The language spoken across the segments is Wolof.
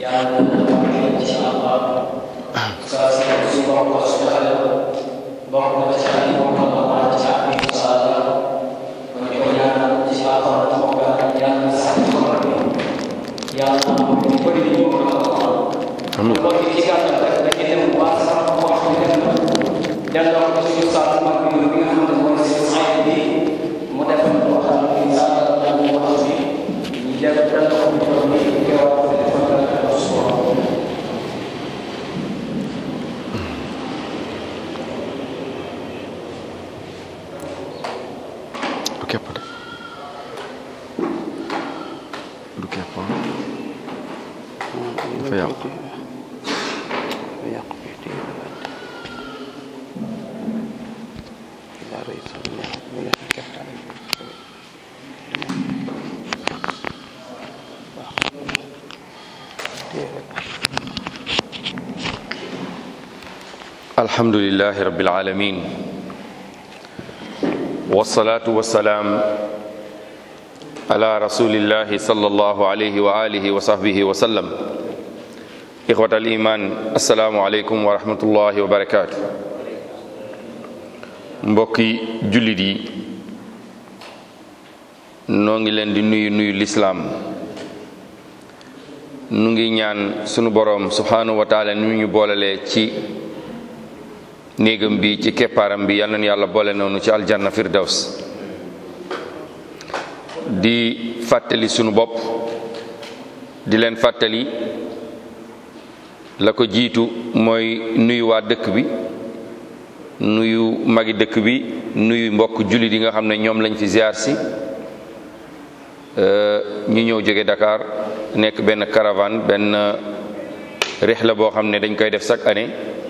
yàlla na insha allah saa si su bokk ko su xale bokk na ci ay bokk na waa ci ay insha allah kon di ko ñaanal ci alxuraan ci bokk yàlla na sax ci xol bi yàlla na ko di ko di ñu ko alxuraan amiin kon ci gàttal rek dañuy dem bu baax sax bu wax ñu dem na delloo ko suñu saa su mag bi bi nga xam ne mooy seen ay bi mu defal ko xam ne insha allah dañu wax bi ñu dem delloo ko ñu ko ni keroog ko defal ko suba du képp de du képp ah dafa yàqu alhamdulillahi rabbil alamin والصلاة والسلام على رسول الله صلى الله عليه وآله وصحبه وسلم إخوة الإيمان السلام عليكم ورحمة الله وبركاته mbokki jullit yi noo ngi leen di nuyu nuyu lislaam nu ngi ñaan sunu boroom subhanahu wa taala nu ñu boolalee ci néegam bi ci keppaaram bi yal nañu yàlla boole noonu ci aljanna firdaws di fàttali sunu bopp di leen fàttali la ko jiitu mooy nuyu waa dëkk bi nuyu magi dëkk bi nuyu mbokk jullit yi nga xam ne ñoom lañ fi ziar si ñu ñëw jóge Dakar nekk benn caravane benn rihla boo xam ne dañ koy def chaque année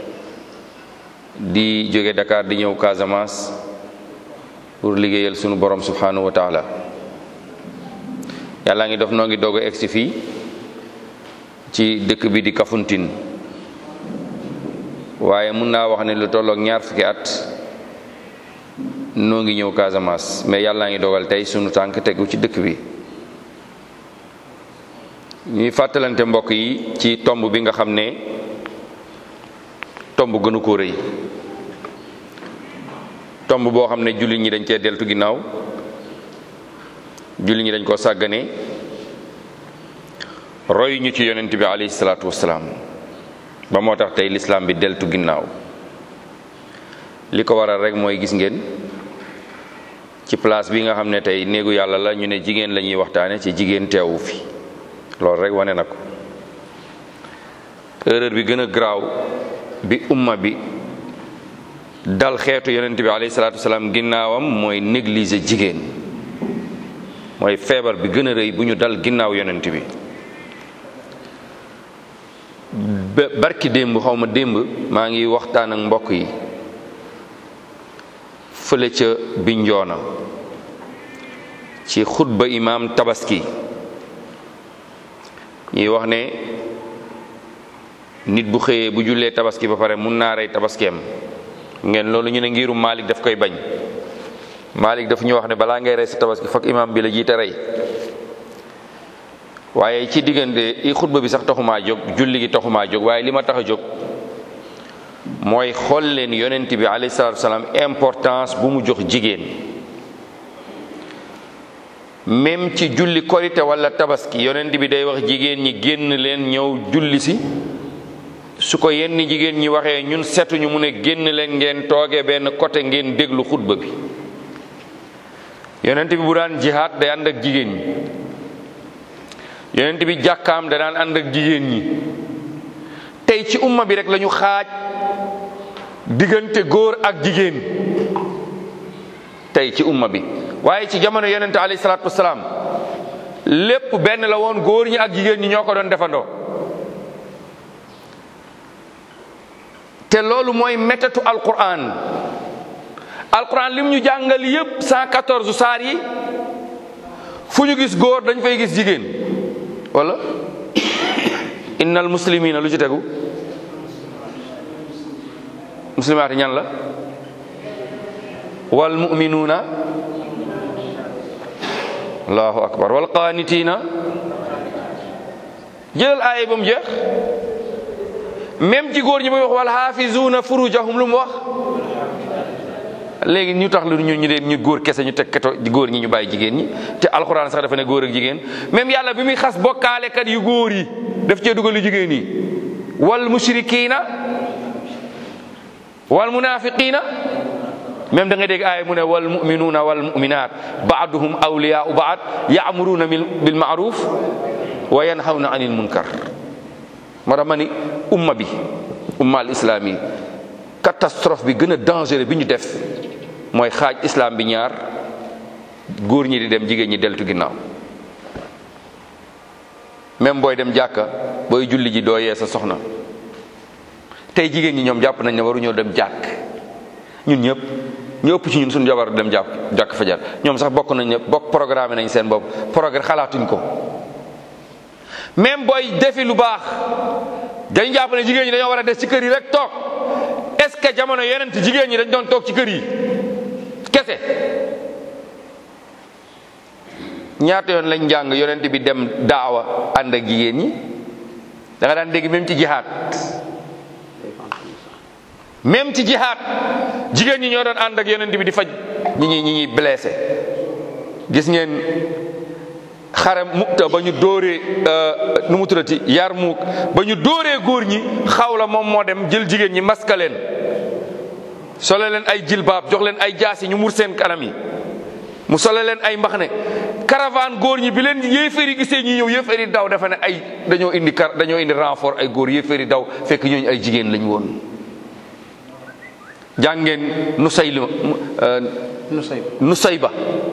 di jóge Dakar di ñëw Casamance pour liggéeyal sunu borom subhanahu wa taala yàlla ngi def noo ngi doog a egsi fii ci dëkk bi di Kafountine waaye mun naa wax ne lu tollook ñaar fukki at noo ngi ñëw Casamance mais yàlla ngi dogal tey sunu tànk tegu ci dëkk bi ñuy fàttalante mbokk yi ci tomb bi nga xam ne tomb gënu ko rëy tomb boo xam ne jullit ñi dañ cee deltu ginnaaw jullit ñi dañ koo sàggane roy ñu ci yonent bi alayhi salaatu wasalaam ba moo tax tey lislaam bi deltu ginnaaw li ko waral rek mooy gis ngeen ci place bi nga xam ne tey néegu yàlla la ñu ne jigéen la ñuy waxtaane ci jigéen teewu fi loolu rek wane na ko erreur bi gën a garaaw bi umma bi dal xeetu yonent bi alayhi salaatu wasalaam ginnaawam mooy négliger jigéen mooy feebar bi gën a rëy bu ñu dal ginnaaw yonent bi barki démb xaw ma démb maa ngi waxtaan ak mbokk yi fële ca Bignona ci xutba imaam tabaski ñuy wax ne nit bu xëyee bu jullee tabaski ba pare mun naa rey tabaskeem ngeen loolu ñu ne ngiru Malik daf koy bañ Malik daf ñu wax ne balaa ngay rey sa tabaski fokk imam bi la jiite rey waaye ci diggante i xutba bi sax taxumaa jóg julli gi taxumaa jóg waaye li ma tax a jóg mooy xool leen yonent bi alayhi salaatu wasalaam importance bu mu jox jigéen même ci julli korite wala tabaski yonent bi day wax jigéen ñi génn leen ñëw julli si su ko yenn jigéen ñi waxee ñun setuñu mu ne génn leen ngeen toogee benn côté ngeen déglu xutba bi yonent bi bu daan jihaat day ànd ak jigéen ñi yonent bi jàkkaam da daan ànd ak jigéen ñi tey ci umma bi rek lañu xaaj diggante góor ak jigéen tey ci umma bi waaye ci jamono yonent alayhi salaatu wasalaam lépp benn la woon góor ñi ak jigéen ñi ñoo ko doon defandoo te loolu mooy métatu alquran alquran lim ñu jàngal yépp 114 saar yi fu ñu gis góor dañ fay gis jigéen wala innal muslimina lu ci tegu muslimaati ñan la wal muminuuna allahu akbar wal qaanitina jëlal aaya ba mu jeex même ci góor ñi muy wax wal xaafizuuna furujahum lu mu wax léegi ñu tax lu ñu ñu dee ñu góor kese ñu teg keto góor ñi ñu bàyyi jigéen ñi te alxuraan sax dafa ne góor ak jigéen même yàlla bi muy xas bokkaalekat yu góor yi daf cee dugal yu jigéen yi wal mushrikiina wal munafiqiina même da nga dégg aaya mu ne wal muminuuna wal muminaat baaduhum awliyaau baad yaamuruuna bil maaruf wa yanhawna anil munkar moo tax ma ni umma bi umma al islami catastrophe bi gën a dangereux bi ñu def mooy xaaj islam bi ñaar góor ñi di dem jigéen ñi deltu ginnaaw même booy dem jàkka booy julli ji doo yee sa soxna tey jigéen ñi ñoom jàpp nañ ne waruñoo dem jàkk ñun ñëpp ñu ëpp ci ñun suñu jabar dem jàkk jàkk fajar ñoom sax bokk nañ ne bokk programme nañ seen bopp programme xalaatuñ ko même booy defi lu baax dañu jàpp ne jigéen ñi dañoo war a des ci kër yi rek toog est-ce que jamono yeneen jigéen ñi dañ doon toog ci kër yi kese ñaata yoon lañ jàng yonent bi dem daawa ànd ak jigéen ñi da nga daan dégg même ci jihaad même ci jihaad jigéen ñi ñoo doon ànd ak yonent bi di faj ñi ñi ñi ñuy blessé gis ngeen xare mukta ba ñu dóoree nu mu tuddati yar muuk ba ñu dóoree góor ñi xaw la moom moo dem jël jigéen ñi maska leen sole leen ay jilbaab jox leen ay jaasi ñu mur seen kanam yi mu sole leen ay mbaxne caravane góor ñi bi leen yéeféer yi gisee ñi ñëw yéeféer yi daw dafa ne ay dañoo indi kar dañoo indi renfort ay góor yéeféer yi daw fekk ñooñu ay jigéen lañ woon jàngeen Nusayli Nusayba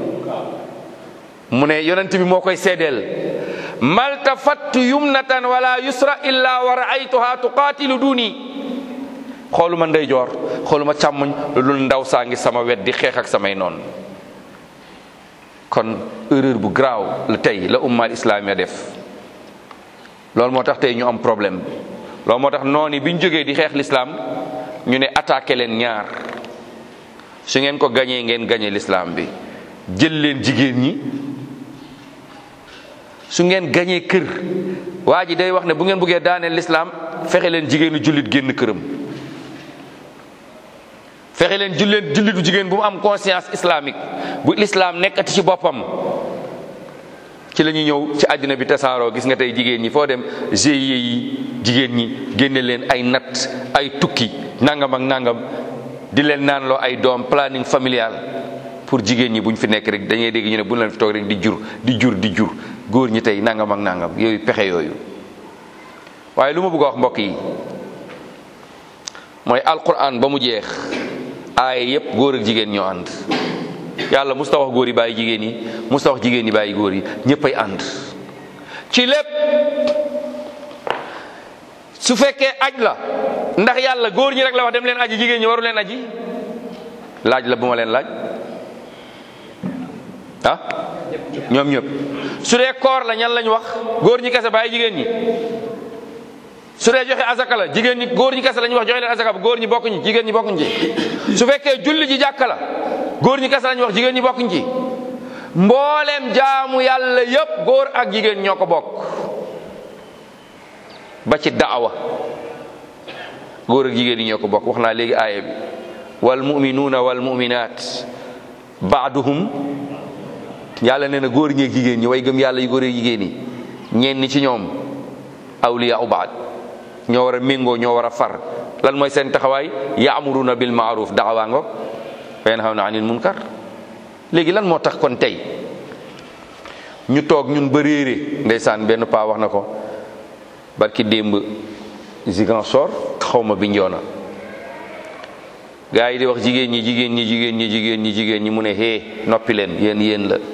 mu ne yonent bi moo koy seedeel maltafattu yumnatan wala yusra illa wa raaytuha tuqaatilu duni xooluma ndeyjoor xooluma càmmoñ lu dul ndaw saa ngi sama wet di xeex ak samay noon kon erreur bu graaw la tey la umma islamiya def loolu moo tax tey ñu am problème loolu moo tax noonu bi ñu jógee di xeex l'islam ñu ne attaqué leen ñaar su ngeen ko gañee ngeen gañe l'islam bi jël leen jigéen ñi su ngeen gañee kër waa ji day wax ne bu ngeen bëggee daaneel l'islam fexe leen jigéenu jullit génn këram fexe leen julleen jullitu jigéen bu mu am conscience islamique bu l'islam nekkati ci boppam ci la ñuy ñëw ci àddina bi tasaaroo gis nga tey jigéen ñi foo dem GIE yi jigéen ñi génne leen ay natt ay tukki nangam ak nangam di leen naan loo ay doom planning familial pour jigéen ñi buñ fi nekk rek dañuy dégg ñu ne bu leen fi toog rek di jur di jur di jur góor ñi tey nangam ak nangam yooyu pexe yooyu waaye lu ma bëgg a wax mbokk yi mooy alquran ba mu jeex aaye yépp góor ak jigéen ñoo ànd yàlla musta wax góor yi bàyyi jigéen yi musta wax jigéen yi bàyyi góor yi ñëpp ay ànd ci lépp su fekkee aj la ndax yàlla góor ñi rek la wax dem leen aji jigéen ñi waru leen aji laaj la bu ma leen laaj ah ñoom ñëpp su dee koor la ñan lañ wax góor ñi kese bàyyi jigéen ñi su dee joxe azaka la jigéen ñi góor ñi kese lañ wax joxe leen azaka góor ñi bokkuñ jigéen ñi bokkuñ ci su fekkee julli ji jàkka la góor ñi kese lañ wax jigéen ñi bokkuñ ci mbooleem jaamu yàlla yépp góor ak jigéen ñoo ko bokk ba ci daawa góor ak jigéen ñi ñoo ko bokk wax naa léegi aaya bi wal muminuuna wal muminaat baaduhum yàlla nee na góor ñi ak jigéen ñi way gëm yàlla yu góor ak jigéen ñi ñenn ci ñoom awliyaa baad ñoo war a méngoo ñoo war a far lan mooy seen taxawaay yaamuruna bil maaruf daxawaa ngoog wa yanhawna anil munkar léegi lan moo tax kon tey ñu toog ñun ba réere ndeysaan benn paa wax na ko barki démb Ziguinchor xaw ma Bignona gaa yi di wax jigéen ñi jigéen ñi jigéen ñi jigéen ñi jigéen ñi mu ne hee noppi leen yéen yéen la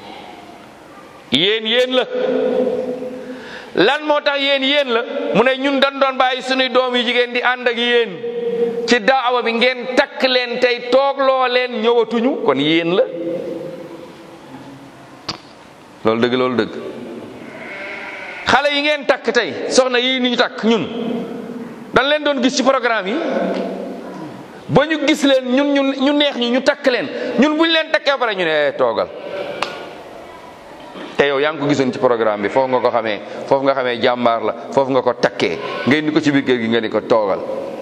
yéen yéen la lan moo tax yéen yéen la mu ne ñun dañ doon bàyyi suñuy doom yi jigéen di ànd ak yéen ci daawa bi ngeen takk leen tey toogloo leen ñëwatuñu kon yéen la loolu dëgg loolu dëgg xale yi ngeen takk tey soxna yi ni ñu takk ñun dañ leen doon gis ci programme yi ba ñu gis leen ñun ñu ñu neex ñi ñu takk leen ñun buñ leen takkee pare ñu ne toogal te yow yaa ngi ko gisoon ci programme bi foofu nga ko xamee foofu nga xamee jàmbaar la foofu nga ko takkee nga indi ko ci biir kër gi nga ni ko toogal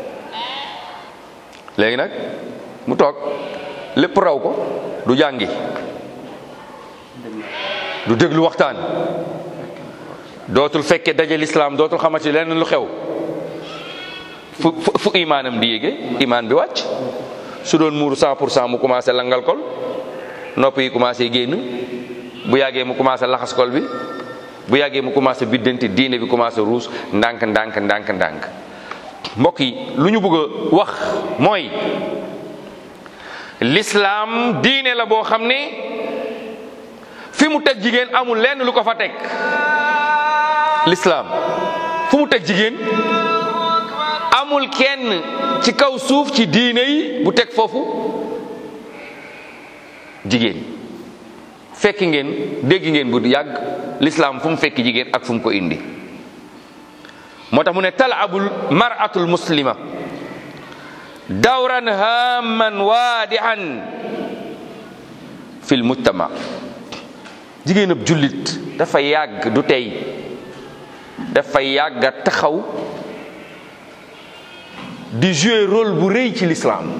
léegi nag mu toog lépp raw ko du jàngi du déglu waxtaan dootul fekke daje lislaam dootul xamati leneen lu xew fu fu fu imaanam di yéege imaan bi wàcc su doon muuru 100 pour cent mu commencé langal kol nopp yi commencé génn bu yàggee mu commencé laxas kol bi bu yàggee mu commencé biddanti diine bi commencé ruus ndànk ndànk ndànk ndànk mbokk yi lu ñu bëgg a wax mooy lislaam diine la boo xam ne fi mu teg jigéen amul lenn lu ko fa teg lislaam fu mu teg jigéen amul kenn ci kaw suuf ci diine yi bu teg foofu jigéen fekki ngeen dégg ngeen bu yàgg lislaam fu mu fekki jigéen ak fu mu ko indi moo tax mu ne talabul maratul muslima dawran haman waadihan fil mujtama jigéen ab jullit dafa yàgg du tey dafa yàgg a taxaw di jouer rôle bu rëy ci l'islam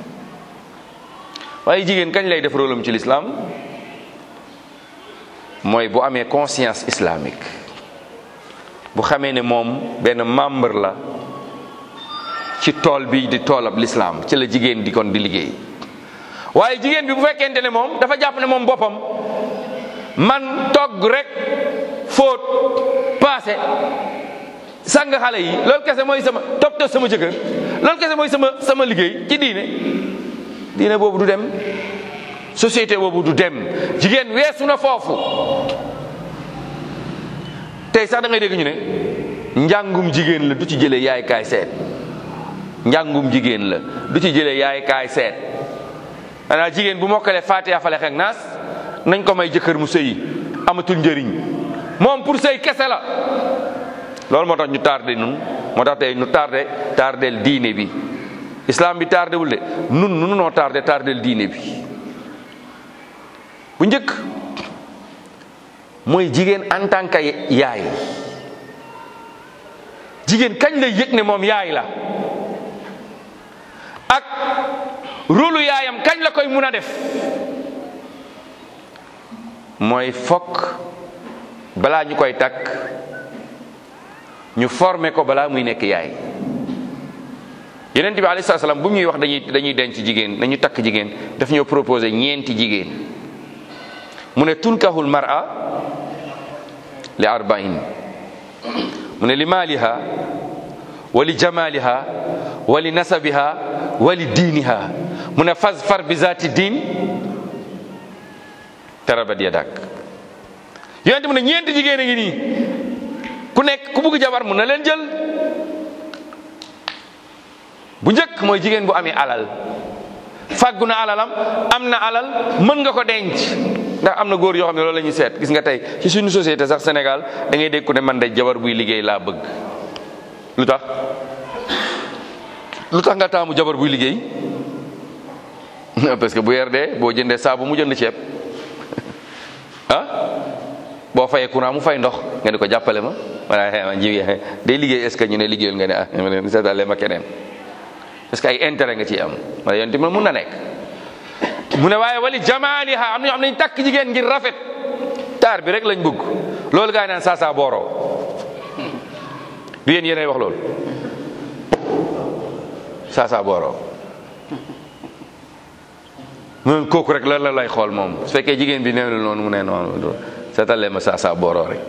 waaye jigéen kañ lay def rôle am ci l'islam mooy bu amee conscience islamique bu xamee ne moom benn membre la ci tool bi di toolab l'islam ci la jigéen di kon di liggéey waaye jigéen bi bu fekkente ne moom dafa jàpp ne moom boppam man togg rek fóot paase sàng xale yi loolu kese mooy sama toppatoo sama jëkkër loolu kese mooy sama sama liggéey ci diine diine boobu du dem société boobu du dem jigéen weesu na foofu tey sax da ngay dégg ñu ne njàngum jigéen la du ci jëlee yaay kaay seet njàngum jigéen la du ci jëlee yaay kaay seet xanaa jigéen bu mokkalee Faatiha fale ak naas nañ ko may jëkkër mu sëyi amatul njëriñ moom pour sëy kese la loolu moo tax ñu tardé nun moo tax tey ñu tardé tardel diine bi islam bi tardé wul de nun nu noo tardé tardel diine bi bu njëkk mooy jigéen en tant que yaay jigéen kañ lay yëg ne moom yaay la ak rôlu yaayam kañ la koy mun a def mooy fokk balaa ñu koy takk ñu formé ko balaa muy nekk yaay yeneen bi alayhi salaam bu ñuy wax dañuy dañuy denc jigéen dañuy takk jigéen daf ñoo proposé ñeenti jigéen mu ne tunkahul mar'a li arba'in mu ne li maaliha wa li jamaliha wa li nasabiha wa li diiniha mu ne fasfar bi zaati diin tarabat yadak yonente mu ne ñeenti jigéen a ngi nii ku nekk ku bugg jabar mun na leen jël bu njëkk mooy jigéen bu amee alal fàggu na alalam am na alal mën nga ko denc ndax am na góor yoo xam ne loolu la ñuy seet gis nga tey ci suñu société sax Sénégal da ngay dégg ku ne man de jabar buy liggéey laa bëgg lu tax lu tax nga taamu jabar buy liggéey parce que bu yer dee boo jëndee saabu mu jënd ceeb ah boo fayee courant mu fay ndox nga ne ko jàppale ma voilà ma ji day liggéey est ce que ñu ne liggéeyul nga ne ah seetale ma keneen parce que ay intérêt nga ciy am wala yoon tamit mun na nekk mu ne waaye wali jamaaliha am na ñoo xam ne ñu takk jigéen ngir rafet taar bi rek lañ bëgg loolu gaa yi naan saa saa booroo du yéen yéenay wax loolu saa saa booroo mu kooku rek lan la lay xool moom su fekkee jigéen bi nee noonu mu ne noonu seetalee ma saa saa booroo rek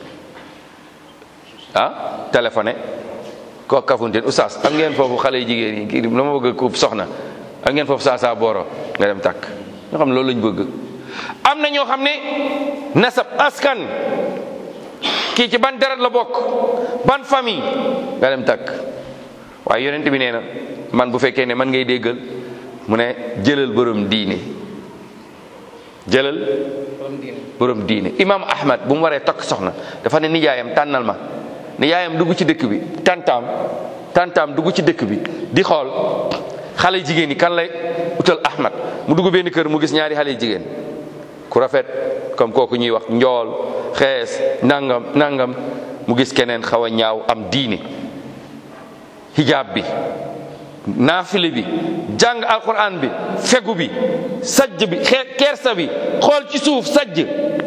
ah téléphoné ko kafunteen oustaz am ngeen foofu xale yu jigéen yi kii la ma bëgg ko soxna am ngeen foofu saa saa booro nga dem takk ñoo xam ne loolu lañ bëgg am na ñoo xam ne nasab askan kii ci ban deret la bokk ban famille nga dem takk waaye yonent bi nee na man bu fekkee ne man ngay déggal mu ne jëlal borom diine jëlal borom diine imam ahmad bu mu waree takk soxna dafa ne nijaayam tànnal ma nijaayam dugg ci dëkk bi tantaam tantaam dugg ci dëkk bi di xool xale jigéen yi kan lay utal ahmad mu dugg benn kër mu gis ñaari xale jigéen ku rafet comme kooku ñuy wax njool xees nangam nangam mu gis keneen xaw a ñaaw am diine hijab bi naafile bi jàng alquran bi fegu bi sajj bi xee kersa bi xool ci suuf sajj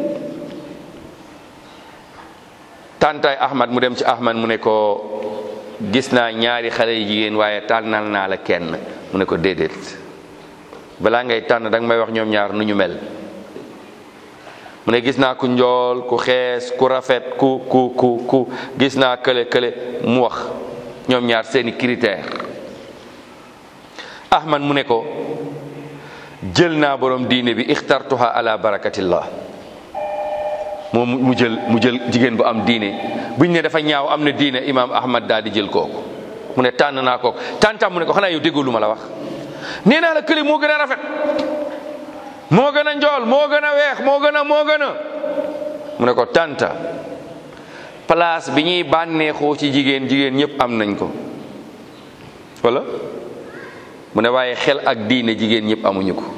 tàntaay ahmad mu dem ci ahmad mu ne ko gis naa ñaari xale yu jigéen waaye tànnal naa la kenn mu ne ko déedéet balaa ngay tànn danga may wax ñoom ñaar nu ñu mel mu ne gis naa ku njool ku xees ku rafet ku ku ku ku gis naa kële kële mu wax ñoom ñaar seeni critère ahmad mu ne ko jël naa borom diine bi ixtartuha ala barakatillah moom mu jël mu jël jigéen bu am diine buñ ne dafa ñaaw am na diine imaam ahmad daal di jël kooku mu ne tànn naa kooku tàntam mu ne ko xanaa yow déggoo lu ma la wax nee naa la kële moo gën a rafet moo gën a njool moo gën a weex moo gën a moo gën a mu ne ko tànta place bi ñuy bànneexoo ci jigéen jigéen ñëpp am nañ ko wala mu ne waaye xel ak diine jigéen ñëpp amuñu ko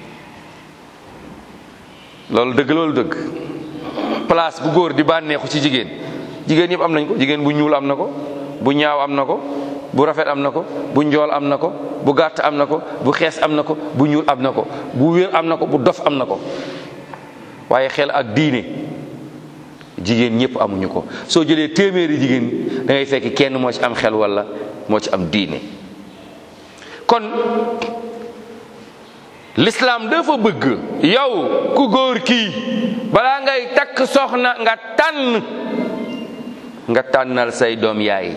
loolu dëgg loolu dëgg place bu góor di bànneexu ci jigéen jigéen ñëpp am nañ ko jigéen bu ñuul am na ko bu ñaaw am na ko bu rafet am na ko bu njool am na ko bu gàtt am na ko bu xees am na ko bu ñuul am na ko bu wér am na ko bu dof am na ko waaye xel ak diine jigéen ñëpp amuñu ko soo jëlee téeméeri jigéen da ngay fekk kenn moo ci am xel wala moo ci am diine kon l'islam dafa bëgg yow ku góor kii balaa ngay takk soxna nga tànn nga tànnal say doom yaay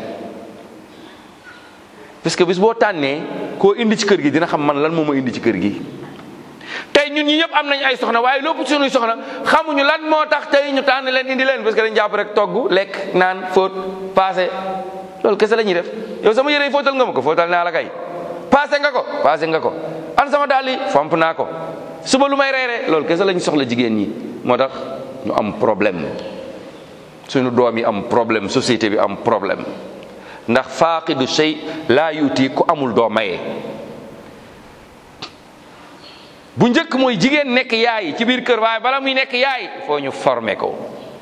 parce que bis boo tànnee koo indi ci kër gi dina xam man lan moo ma indi ci kër gi tey ñun ñi ñëpp am nañ ay soxna waaye lépp suñuy soxna xamuñu lan moo tax tey ñu tànn leen indi leen parce que dañ jàpp rek togg lekk naan fóot paase loolu kese la ñuy def yow sama yére yi fóotal nga ma ko fóotal naa la kay paase nga ko paase nga ko an sama daal yi fomp naa ko suba lu may reere loolu kese lañ soxla jigéen ñi moo tax ñu am problème suñu doom yi am problème société bi am problème ndax faaqidu shay laa yuuti ku amul doo maye bu njëkk mooy jigéen nekk yaay ci biir kër waaye bala muy nekk yaay foo ñu former ko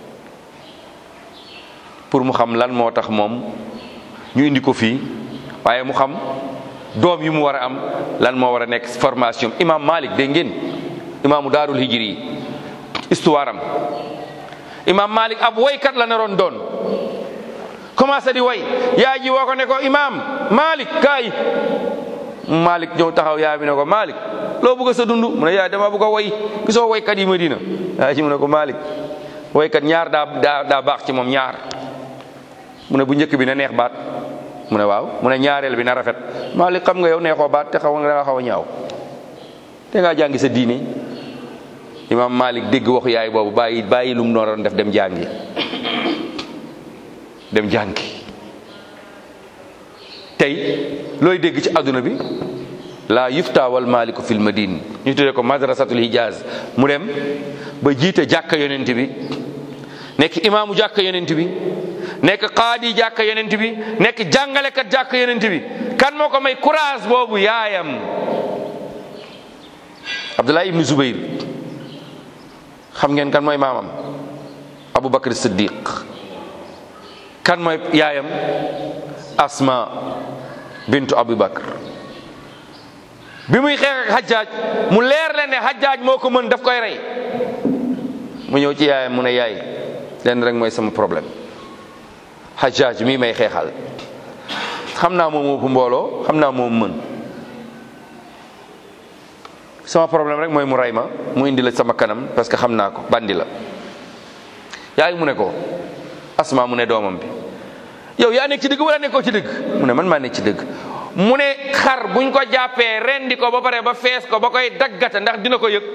pour mu xam lan moo tax moom ñu indi ko fii waaye mu xam doom yi mu war a am lan moo war a nekk formation imam Malik dégg ngeen imaamu daarul hijri yi histoire am imam Malik ab woykat la naroon doon commencé di way yaay ji woo ko ne ko imam Malik kaay Malik ñëw taxaw yaay bi ne ko Malik loo bëgg sa dund mu ne yaay dama bëgg a woy gisoo woykat yi Madina yaay ji mu ne ko Malik woykat ñaar daa daa daa baax ci moom ñaar mu ne bu njëkk bi na neex baat mu ne waaw mu ne ñaareel bi na rafet Malik xam nga yow neexoo baat te xaw nga xaw a ñaaw te ngaa jàngi sa diine imam Malik dégg waxu yaay boobu bàyyi bàyyi lu mu doon def dem jàngi dem jàngi tey looy dégg ci àdduna bi la yufta wal maliku fil madine ñu tuddee ko madrasatul hijaz mu dem ba jiite jàkka yonent bi nekk imaamu jàkka yonent bi nekk qaadi jàkka yonent bi nekk jàngalekat jàkka yonent bi kan moo ko may courage boobu yaayam abdullah ibnu zubayr xam ngeen kan mooy maamam abu bakr siddiq kan mooy yaayam asma bintu abu bakr bi muy xeex ak xajjaaj mu leer leen ne xajjaaj moo ko mën daf koy rey mu ñëw ci yaayam mu ne yaay leen rek mooy sama problème xajjaaj mii may xeexal xam naa moom ëpp mbooloo xam naa moom mën sama problème rek mooy mu rey ma mu indi la sama kanam parce que xam naa ko bandi la yaay mu ne ko asma mu ne doomam bi yow yaa nekk ci dëgg wala nekkoo ci dëgg mu ne man maa nekk ci dëgg mu ne xar buñ ko jàppee rendi ko ba pare ba fees ko ba koy daggata ndax dina ko yëg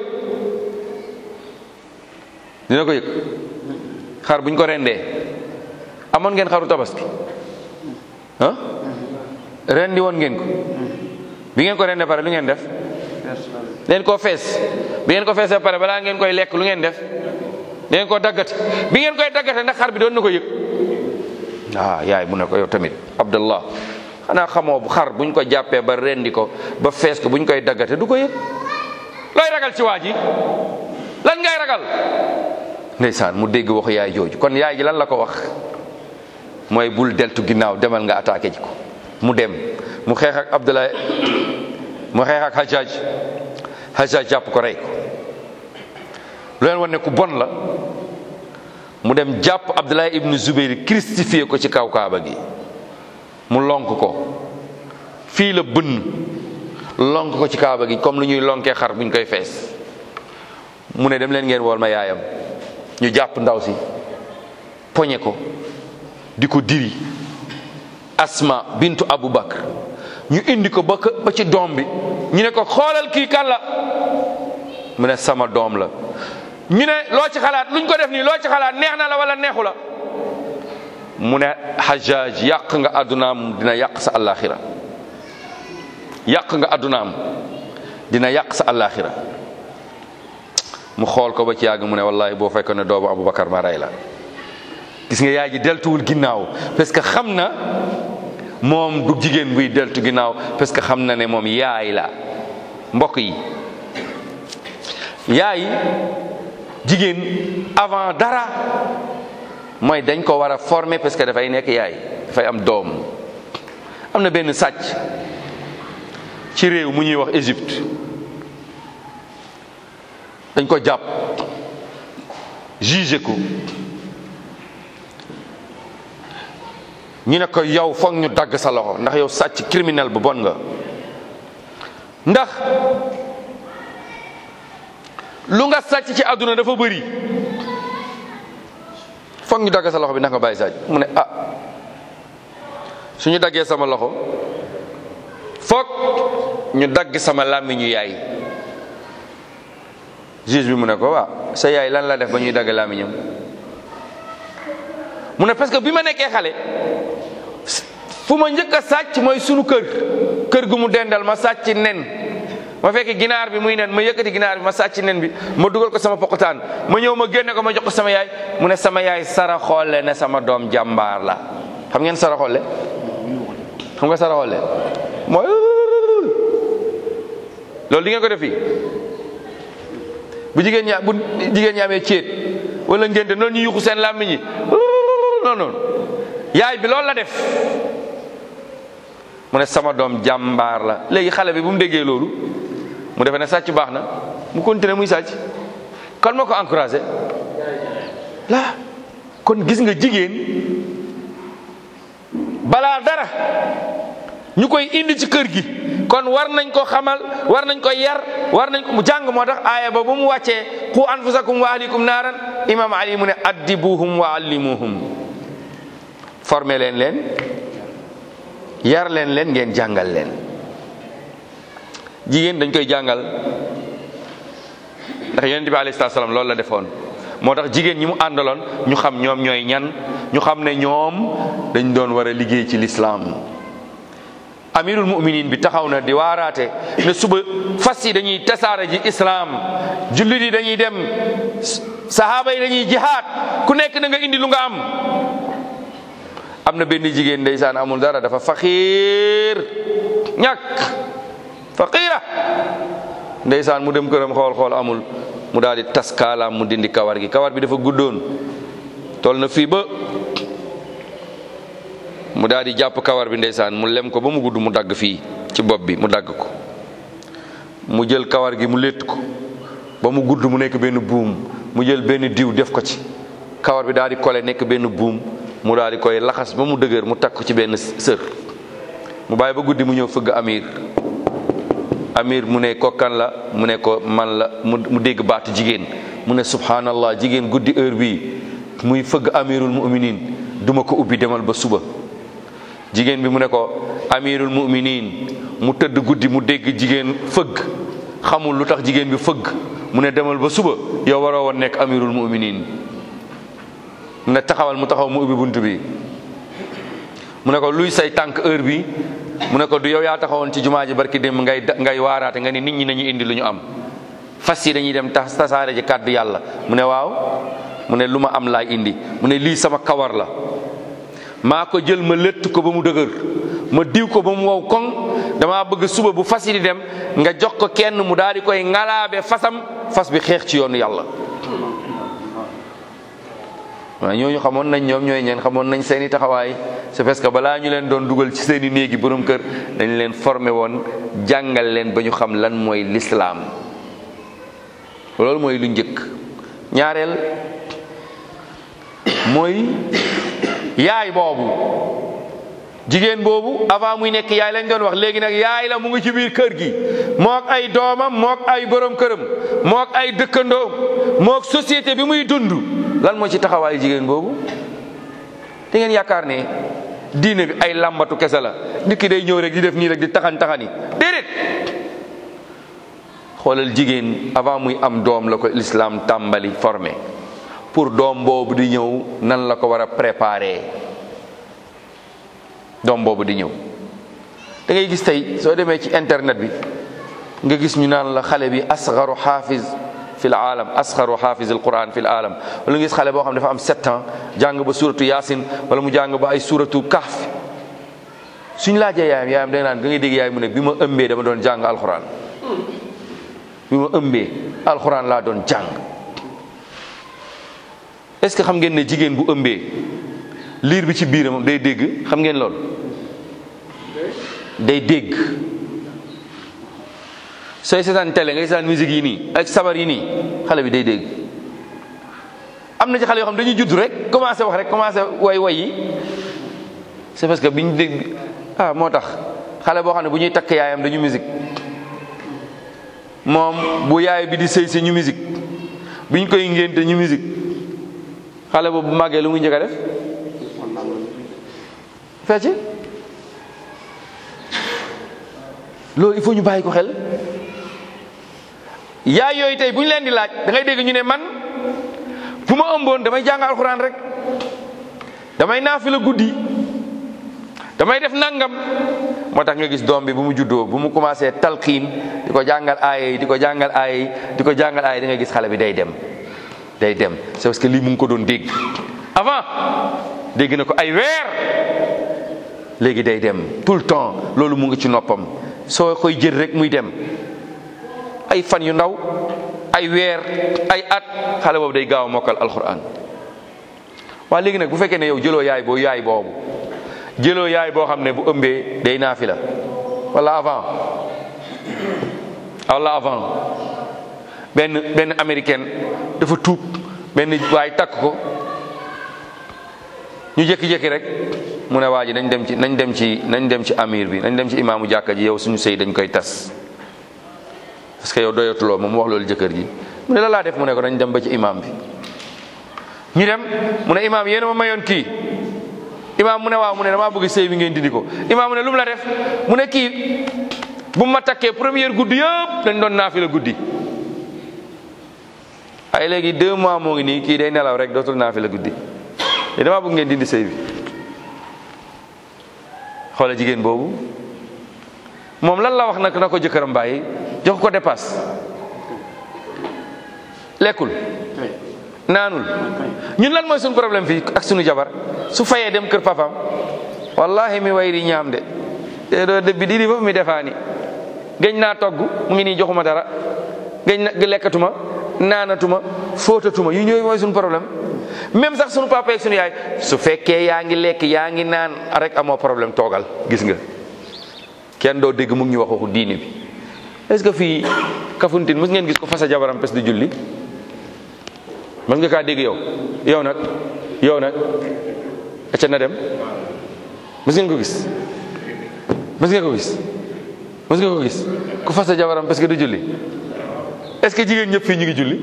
dina ko yëg xar buñ ko rendee amoon ngeen xaru tabaski ah rendi woon ngeen ko bi ngeen ko rendee pare lu ngeen def leen koo fees bi ngeen ko feesee pare balaa ngeen koy lekk lu ngeen def da ngeen koo daggate bi ngeen koy daggate ndax xar bi doon na ko yëg ah yaay mu ne ko yow tamit abdallah xanaa xamoo bu xar buñ ko jàppee ba rendi ko ba fees ko buñ koy daggate du ko yëg looy ragal ci waa ji lan ngay ragal ndeysaan mu dégg waxu yaay jooju kon yaay ji lan la ko wax mooy bul deltu ginnaaw demal nga attaqué ji ko mu dem mu xeex ak Abdoulaye mu xeex ak Hajjaj Hajjaj jàpp ko rey ko lu leen wan ne ku bon la mu dem jàpp Abdoulaye ibnu Zubayr christifié ko ci kaw kaaba gi mu lonk ko fii la bënn lonk ko ci kaaba gi comme lu ñuy lonkee xar buñ koy fees mu ne dem leen ngeen wool ma yaayam ñu jàpp ndaw si poñe ko di ko diri asma bintu abu bakar ñu indi ko ba ba ci doom bi ñu ne ko xoolal kii kan la mu ne sama doom la ñu ne loo ci xalaat luñ ko def nii loo ci xalaat neex na la wala neexu la mu ne Hajjaj yàq nga addunaam dina yàq sa àllaaxira yàq nga addunaam dina yàq sa àllaaxira mu xool ko ba ci yàgg mu ne wallahi boo fekkoon ne doomu Aboubacar ma rey la gis nga yaay ji deltuwul ginnaaw parce que xam na moom du jigéen buy deltu ginnaaw parce que xam na ne moom yaay la mbokk yi yaay jigéen avant dara mooy dañ ko war a former parce que dafay nekk yaay dafay am doom am na benn sàcc ci réew mu ñuy wax Égypte dañ ko jàpp jugé ko ñu ne ko yow foog ñu dagg sa loxo ndax yow sàcc criminel bu bon nga ndax lu nga sàcc ci àdduna dafa bëri foog ñu dagg sa loxo bi ndax nga bàyyi sàcc mu ne ah suñu daggee sama loxo foog ñu dagg sama làmmiñu yaay juge bi mu ne ko waaw sa yaay lan la def ba ñuy dagg làmmiñam mu ne parce que bi ma nekkee xale fu ma njëkk a sàcc mooy sunu kër kër gu mu dendal ma sàcc nen ma fekk ginaar bi muy nen ma yëkkati ginaar bi ma sàcc nen bi ma dugal ko sama pokotaan ma ñëw ma génne ko ma jox ko sama yaay mu ne sama yaay sara xoole ne sama doom jàmbaar la xam ngeen sara xoole xam nga sara xoole mooy loolu di ngeen ko def fii bu jigéen ñaa bu jigéen ñi amee céet wala ngénte noonu ñu yuxu seen làmmiñ yi noonu noonu yaay bi loolu la def mu ne sama doom jàmbaar la léegi xale bi bu mu déggee loolu mu defe ne sàcc baax na mu continuer muy sàcc kon moo ko encouragé la kon gis nga jigéen balaa dara ñu koy indi ci kër gi kon war nañ ko xamal war nañ ko yar war nañ ko mu jàng moo tax aaya ba bu mu wàccee qu anfusakum wa ahlikum naaran imam ali mu ne addibuhum wa allimuhum formé leen leen yar leen leen ngeen jàngal leen jigéen dañ koy jàngal ndax yonent bi alayhi salaam loolu la defoon moo tax jigéen ñi mu àndaloon ñu xam ñoom ñooy ñan ñu xam ne ñoom dañ doon war a liggéey ci lislaam amirul muminin bi taxaw na di waaraate ne suba fas yi dañuy tasaare ji islaam jullit yi dañuy dem sahaaba yi dañuy jihaad ku nekk na nga indi lu nga am am na benn jigéen ndeysaan amul dara dafa faqiir ñàkk faqiira ndeysaan mu dem këram xool xool amul mu daal di tas kaalaam mu dindi kawar gi kawar bi dafa guddoon tol na fii ba mu daal di jàpp kawar bi ndeysaan mu lem ko ba mu gudd mu dagg fii ci bopp bi mu dagg ko mu jël kawar gi mu létt ko ba mu gudd mu nekk benn buum mu jël benn diw def ko ci kawar bi daal di kole nekk benn buum mu daal di koy laxas ba mu dëgër mu takk ko ci benn sër mu bàyyi ba guddi mu ñëw fëgg amir amir mu ne ko kan la mu ne ko man la mu dégg baatu jigéen mu ne subhanallah jigéen guddi heure bii muy fëgg amirul muminin duma ko ubbi demal ba suba jigéen bi mu ne ko amirul muminin mu tëdd guddi mu dégg jigéen fëgg xamul lu tax jigéen bi fëgg mu ne demal ba suba yow waroo woon nekk amirul muminin mu ne taxawal mu taxaw mu ubbi bunt bi mu ne ko luy say tànk heure bi mu ne ko du yow yaa taxawoon ci jumaa ji barki dem ngay ngay waaraate nga ni nit ñi nañu indi lu ñu am fas yi dañuy dem tas tasaare ji kàddu yàlla mu ne waaw mu ne lu ma am laay indi mu ne lii sama kawar la maa ko jël ma lëtt ko ba mu dëgër ma diw ko ba mu wow koŋ damaa bëgg suba bu fas yi di dem nga jox ko kenn mu daal di koy ngalaabe fasam fas bi xeex ci yoonu yàlla waaw ñooñu xamoon nañ ñoom ñooy ñeen xamoon nañ seeni taxawaay c'est parce que balaa ñu leen doon dugal ci seeni néegi borom kër dañ leen formé woon jàngal leen ba ñu xam lan mooy lislaam loolu mooy lu njëkk ñaareel mooy yaay boobu jigéen boobu avant muy nekk yaay lañ doon wax léegi nag yaay la mu ngi ci biir kër gi mook ay doomam mook ay borom këram mook ay dëkkandoom mook société bi muy dund lan moo ci taxawaayu jigéen boobu da ngeen yaakaar ne diine bi ay làmbatu kese la nit ki day ñëw rek di def nii rek di taxan taxani déedéet xoolal jigéen avant muy am doom la ko l'islam tàmbali formé pour doom boobu di ñëw nan la ko war a préparer doom boobu di ñëw da ngay gis tey soo demee ci internet bi nga gis ñu naan la xale bi asgaru xaafiz fi l aalam asgaru xaafiz al quran fi l aalam wala nga gis xale boo xam ne dafa am sept ans jàng ba suratu yaasin wala mu jàng ba ay suratu kahf suñ laajee yaayam yaayam da nga naan da ngay dégg yaay mu ne bi ma ëmbee dama doon jàng alquran bi ma ëmbee alquran laa doon jàng est ce que xam ngeen ne jigéen bu ëmbee liir bi ci biiram day dégg xam ngeen lool day dégg sooy seetaan télé ngay seetaan musique yi nii ak sabar yi nii xale bi day dégg am na ci xale yoo xam dañuy judd rek commencé wax rek commencé way way yi c'est parce que biñ dégg ah moo tax xale boo xam ne bu ñuy takk yaayam dañu musique moom bu yaay bi di sëy si ñu musique biñ koy ngénte ñu musique xale boobu bu màggee lu muy njëkk a def fecc loolu il faut ñu bàyyi ko xel yaay yooyu tey bu ñu leen di laaj da ngay dégg ñu ne man bu ma ëmboon damay jàng alxuraan rek damay naafila guddi damay def nangam moo tax nga gis doom bi bu mu juddoo bu mu commencé talqiin di ko jàngal aaya yi di ko jàngal aaya yi di ko jàngal aaya yi da ngay gis xale bi day dem day dem c'est parce que lii mu ngi ko doon dégg avant dégg na ko ay weer léegi day dem tout le temps loolu mu ngi ci noppam soo koy jël rek muy dem ay fan yu ndaw ay weer ay at xale boobu day gaaw a mokkal alquran waa léegi nag bu fekkee ne yow jëloo yaay boo yaay boobu jëloo yaay boo xam ne bu ëmbee day naafi la wala avant wala avant benn benn américaine dafa tuub benn waay takk ko ñu jékki-jékki rek mu ne waa ji nañ dem ci nañ dem ci nañ dem ci amir bi nañ dem ci imaamu jàkka ji yow suñu sëy dañ koy tas parce que yow doyatuloo moom mu wax loolu jëkkër ji mu ne la laa def mu ne ko nañ dem ba ci imaam bi ñu dem mu ne imaam yéen a ma mayoon kii imaam mu ne waaw mu ne damaa bëgg sëy bi ngeen dindi ko imaam mu ne lu mu la def mu ne kii bu ma takkee première guddi yëpp dañ doon naafi la guddi ay léegi deux mois moo ngi nii kii day nelaw rek dootul naafi la guddi te damaa bëgg ngeen dindi sëy bi xoola jigéen boobu moom lan la wax nag na ko jëkkëram bàyyi jox ko dépasse lekkul naanul ñun lan mooy suñu problème fii ak suñu jabar su fayee dem kër papam wallahi mi wayri ñaam de te doo debbi ɗiɗi fof mi defaani geñ naa togg mu ngi nii joxuma dara geñ na lekkatuma naanatuma fóotatuma yu ñooy mooy suñu problème même sax suñu papa ak suñu yaay su fekkee yaa ngi lekk yaa ngi naan rek amoo problème toogal gis nga kenn doo dégg mu ngi ñu wax waxu diini bi est-ce que fii Kafountine mës ngeen gis ko fasa jabaram pes di julli mës nga kaa dégg yow yow nag yow nag acca na dem mës ngeen ko gis mës ngeen ko gis mës nga ko gis ku fasa jabaram parce que du julli est-ce que jigéen ñëpp fii ñu ngi julli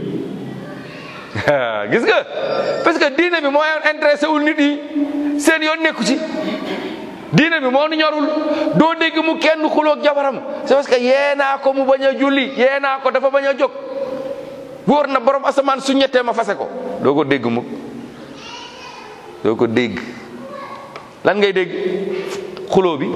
gis nga parce que diine bi moo intéressé wul nit yi seen yoon nekku ci diine bi moo nu ñorul doo dégg mu kenn xuloog jabaram c'est parce que yeenaa ko mu bañ a julli yeenaa ko dafa bañ a jóg wóor na borom asamaan su ñettee ma fase ko doo ko dégg mukk doo ko dégg lan ngay dégg xuloo bi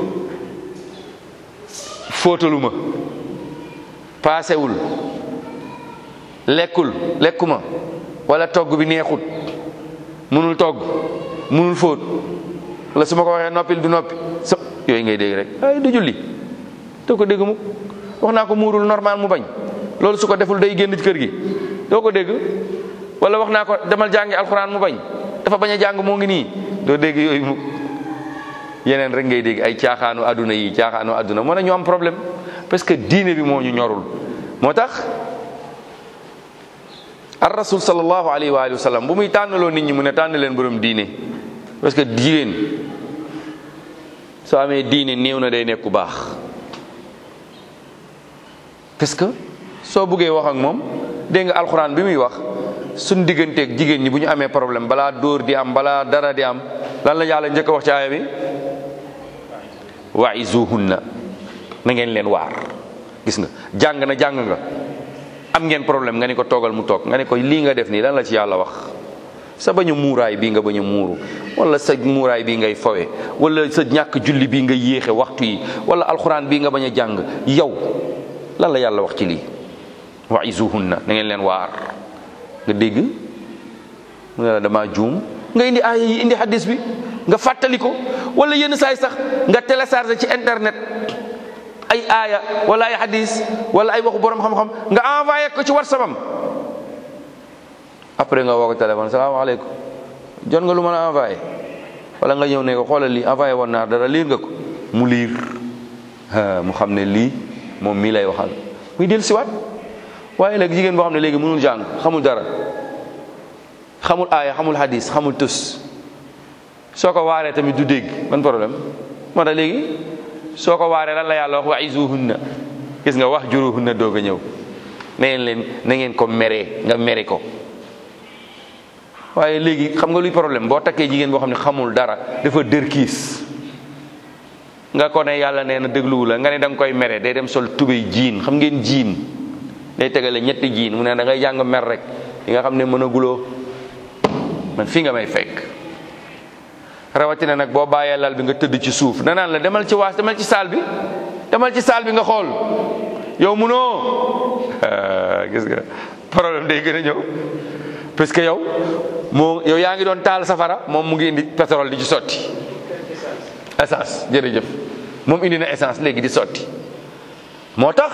fóotaluma paasewul lekkul lekkuma wala togg bi neexut munul togg munul fóot wala su ma ko waxee noppil du noppi sa yooyu ngay dégg rek ay du julli doo ko dégg mu wax naa ko muurul normal mu bañ loolu su ko deful day génn ci kër gi doo ko dégg wala wax naa ko demal jàngi alxuraan mu bañ dafa bañ a jàng moo ngi nii doo dégg yooyu mu yeneen rek ngay dégg ay caaxaanu àdduna yi caaxaanu àdduna moo ne ñu am problème parce que diine bi moo ñu ñorul moo tax ar rasul sallallahu alayhi wa alihi wa sallam bu muy tànnaloo nit ñi mu ne tànn leen borom diine parce que jigéen soo amee diine néew na day nekk ku baax parce que soo buggee wax ak moom dégg nga alxuraan bi muy wax suñ digganteeg jigéen ñi bu ñu amee problème balaa dóor di am balaa dara di am lan la yàlla njëkk a wax ci aaya bi wa'izuhunna na ngeen leen waar gis nga jàng na jàng nga am ngeen problème nga ni ko toogal mu toog nga ni ko lii nga def nii lan la ci yàlla wax sa bañ a muuraay bii nga bañ a muuru wala sa muuraay bii ngay fawe wala sa ñàkk julli bii nga yéexe waxtu yi wala alxuraan bii nga bañ a jàng yow lan la yàlla wax ci lii wa'izuhunna na ngeen leen waar nga dégg mu ne la dama juum nga indi aaya yi indi hadis bi nga fàttali ko wala yenn saay sax nga téléchargé ci internet ay aaya wala ay hadis wala ay waxu borom xam-xam nga envoyé ko ci whatsapp am après nga woo ko téléphone salaamaaleykum jot nga lu mën a envoyé wala nga ñëw ne ko xoolal lii envoyé woon naa dara liir nga ko mu liir mu xam ne lii moom mii lay waxal muy del siwaat waaye léegi jigéen boo xam ne léegi mënul jàng xamul dara xamul aaya xamul hadis xamul tus soo ko waaree tamit du dégg ban problème moo tax léegi soo ko waaree lan la yàlla wax wa'izuhunna gis nga wax juruhunna doog a ñëw na ngeen leen na ngeen ko meree nga mere ko waaye léegi xam nga luy problème boo takkee jigéen boo xam ne xamul dara dafa dër kiis nga ko ne yàlla nee na dégluwu la nga ne da nga koy mere day dem sol tubéy jiin xam ngeen jiin day tegale ñetti jiin mu ne da ngay jàng mer rek yi nga xam ne mën a guloo man fii nga may fekk rawatina nag boo bàyyee lal bi nga tëdd ci suuf danaan la demal ci waas demal ci saal bi demal ci saal bi nga xool yow munoo gis nga problème day gën a ñëw parce que yow moo yow yaa ngi doon taal safara moom mu ngi indi pétrole di ci sotti essence jërëjëf moom indi na essence léegi di sotti moo tax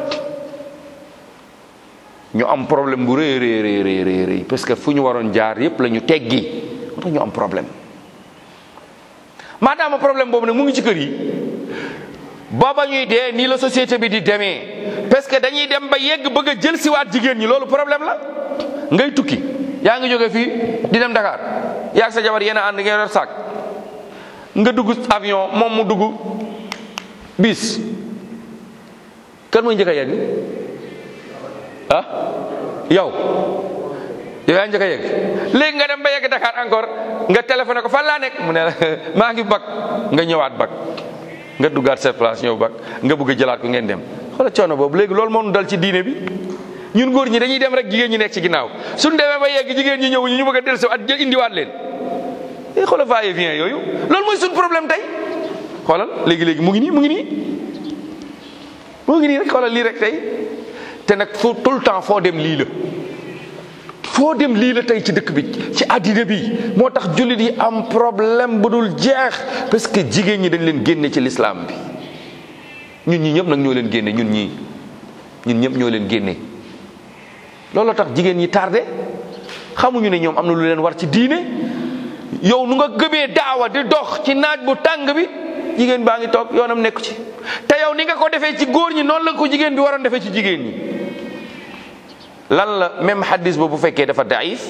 ñu am problème bu rëy rëy rëy rëy rëy parce que fu ñu waroon jaar yépp la ñu teggi moo tax ñu am problème maadaama problème boobu nag mu ngi ci kër yi booba ñuy dee nii la société bi di demee parce que dañuy dem ba yegg bëgg a jël siwaat jigéen ñi loolu problème la ngay tukki yaa ngi jóge fii di dem Dakar yaa ak sa jabar yéen a ànd ngeen yor saak nga dugg avion moom mu dugg bis kan mooy njëkk a yegg ah yow yow yaa njëkk a yegg léegi nga dem ba yegg Dakar encore nga téléphoné ko fan laa nekk mu ne la maa ngi bag nga ñëwaat bag nga duggaat sa place ñëw bag nga bëgg a jëlaat ko ngeen dem xoolal coono boobu léegi loolu moo nu dal ci diine bi ñun góor ñi dañuy dem rek jigéen ñi nekk ci ginnaaw suñ demee ba yegg jigéen ñi ñëw ñu bëgg a dellusi at jël indiwaat leen i xoolal va et vient yooyu loolu mooy suñ problème tey xoolal léegi léegi mu ngi nii mu ngi nii mu ngi nii rek xoolal lii rek tey te nag foo tout le temps foo dem lii la foo dem lii la tey ci dëkk bi ci àddina bi moo tax jullit yi am problème bu dul jeex parce que jigéen ñi dañ leen génne ci lislaam bi ñun ñi ñëpp nag ñoo leen génne ñun ñii ñun ñëpp ñoo leen génne looloo tax jigéen ñi tardé xamuñu ne ñoom am na lu leen war ci diine yow nu nga gëmee daawa di dox ci naaj bu tàng bi jigéen baa ngi toog yoonam nekku ci te yow ni nga ko defee ci góor ñi noonu la ko jigéen bi waroon defee ci jigéen ñi lan la même hadis boobu bu fekkee dafa daif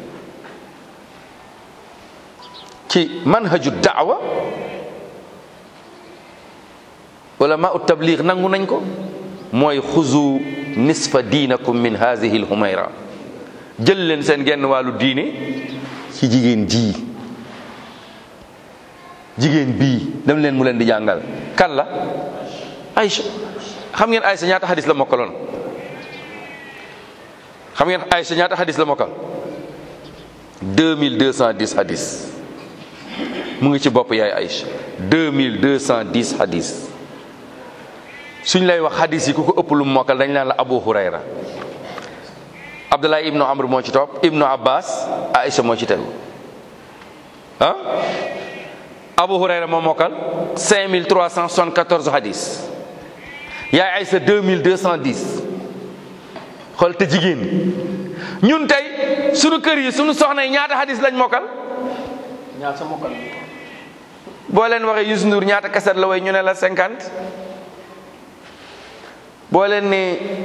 ci manhaju daawa wala ma ut tabliq nangu nañ ko mooy xuzu nisfa diinakum min hazihi l humayra jël leen seen genn wàllu diine ci jigéen ji jigéen bii dem leen mu leen di jàngal kan la Aïcha xam ngeen Aïcha ñaata hadis la mokkaloon xam ngeen Aïcha ñaata hadis la mokkal 2210 hadis mu ngi ci bopp yaay Aïcha 2210 hadis suñ lay wax hadis yi ku ko ëpp lu mu mokkal dañ naan la Abu Hurayra Abdullah ibnu Amr moo ci topp ibnu Abbas Aïcha moo ci tegu ah Abu Hurayra moo mokkal 5374 hadis yaay Aysa 2210 xool te jigéen ñun tey sunu kër yi sunu soxna yi ñaata hadis lañ mokkal ñaar sa mokkal boo leen waxee Youssou Ndour ñaata kaset la way ñu ne la 50 boo leen ne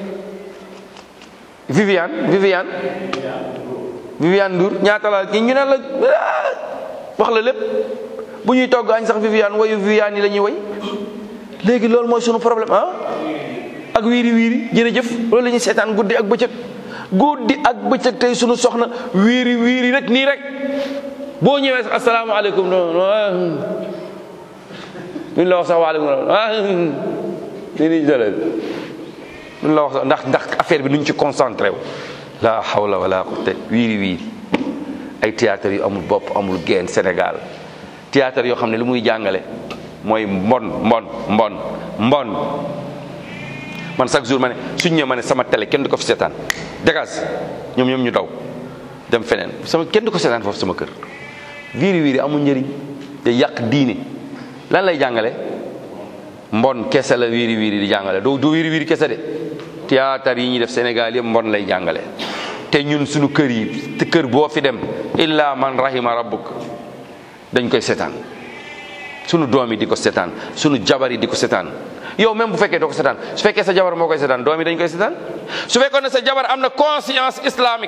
Viviane Viviane Viviane Ndour ñaata la ñu ne la wax la lépp bu ñuy togg añ sax Viviane wayu Viviane yi la ñuy way léegi loolu mooy sunu problème ah ak wiiri wiiri jërëjëf loolu la ñuy seetaan guddi ak bëccëg guddi ak bëccëg tey sunu soxna wiiri wiiri rek nii rek boo ñëwee sax asalaamaaleykum non duñ la wax sax waaleykum ah ni ni jëlee duñ la wax sax ndax ndax affaire bi nuñ ci concentré wu la hawla wala quwwata wiiri wiiri ay théâtre yu amul bopp amul geen Sénégal théâtre yoo xam ne lu muy jàngale mooy mbon mbon mbon mbon man chaque jour ma ne suñ ñëw ma ne sama télé kenn du ko fi seetaan dégage ñoom ñoom ñu daw dem feneen sama kenn du ko seetaan foofu sama kër wiiri wiiri amul njëriñ te yàq diine lan lay jàngale mbon kese la wiiri wiiri di jàngale doo du wiiri wiiri kese de théâtre yi ñuy def Sénégal yëpp mbon lay jàngale te ñun suñu kër yi te kër boo fi dem illa man rahima rabbuk dañ koy seetaan sunu doom yi di ko seetaan sunu jabar yi di ko seetaan yow même bu fekkee doo ko seetaan su fekkee sa jabar moo koy seetaan doom yi dañ koy seetaan su fekkoon ne sa jabar am na conscience islamique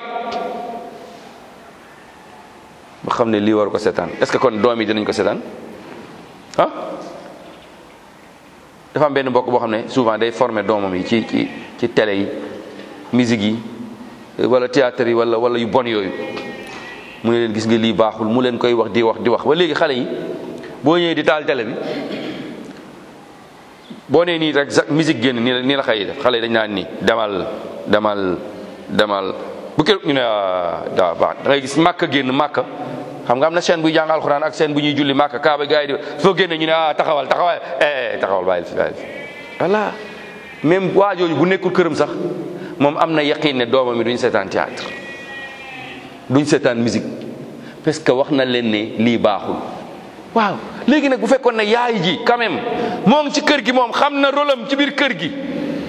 ba xam ne lii war ko seetaan est-ce que kon doom yi dinañ ko seetaan ah dafa am benn mbokk boo xam ne souvent day former doomam yi ci ci ci télé yi musique yi wala théâtre yi wala wala yu bon yooyu mu ne leen gis nga lii baaxul mu leen koy wax di wax di wax ba léegi xale yi boo ñëwee di taal télé bi boo nee nii rek musique génn nii la nii la xëy def xale yi dañ naan nii demal demal demal bu kër ñu ne daa baax da ngay gis màkk génn màkk xam nga am na chaîne buy jàng alxuraan ak chaîne bu ñuy julli màkk kaaba gars yi di soo génne ñu ne ah taxawal taxawal eh taxawal bàyyil fi bàyyil fi voilà même waa jooju bu nekkul këram sax moom am na yaqin ne doomam mi duñ seetaan théâtre duñ seetaan musique parce que wax na leen ne lii baaxul waaw léegi nag bu fekkoon ne yaay ji quand même moo ngi ci kër gi moom xam na rôle am ci biir kër gi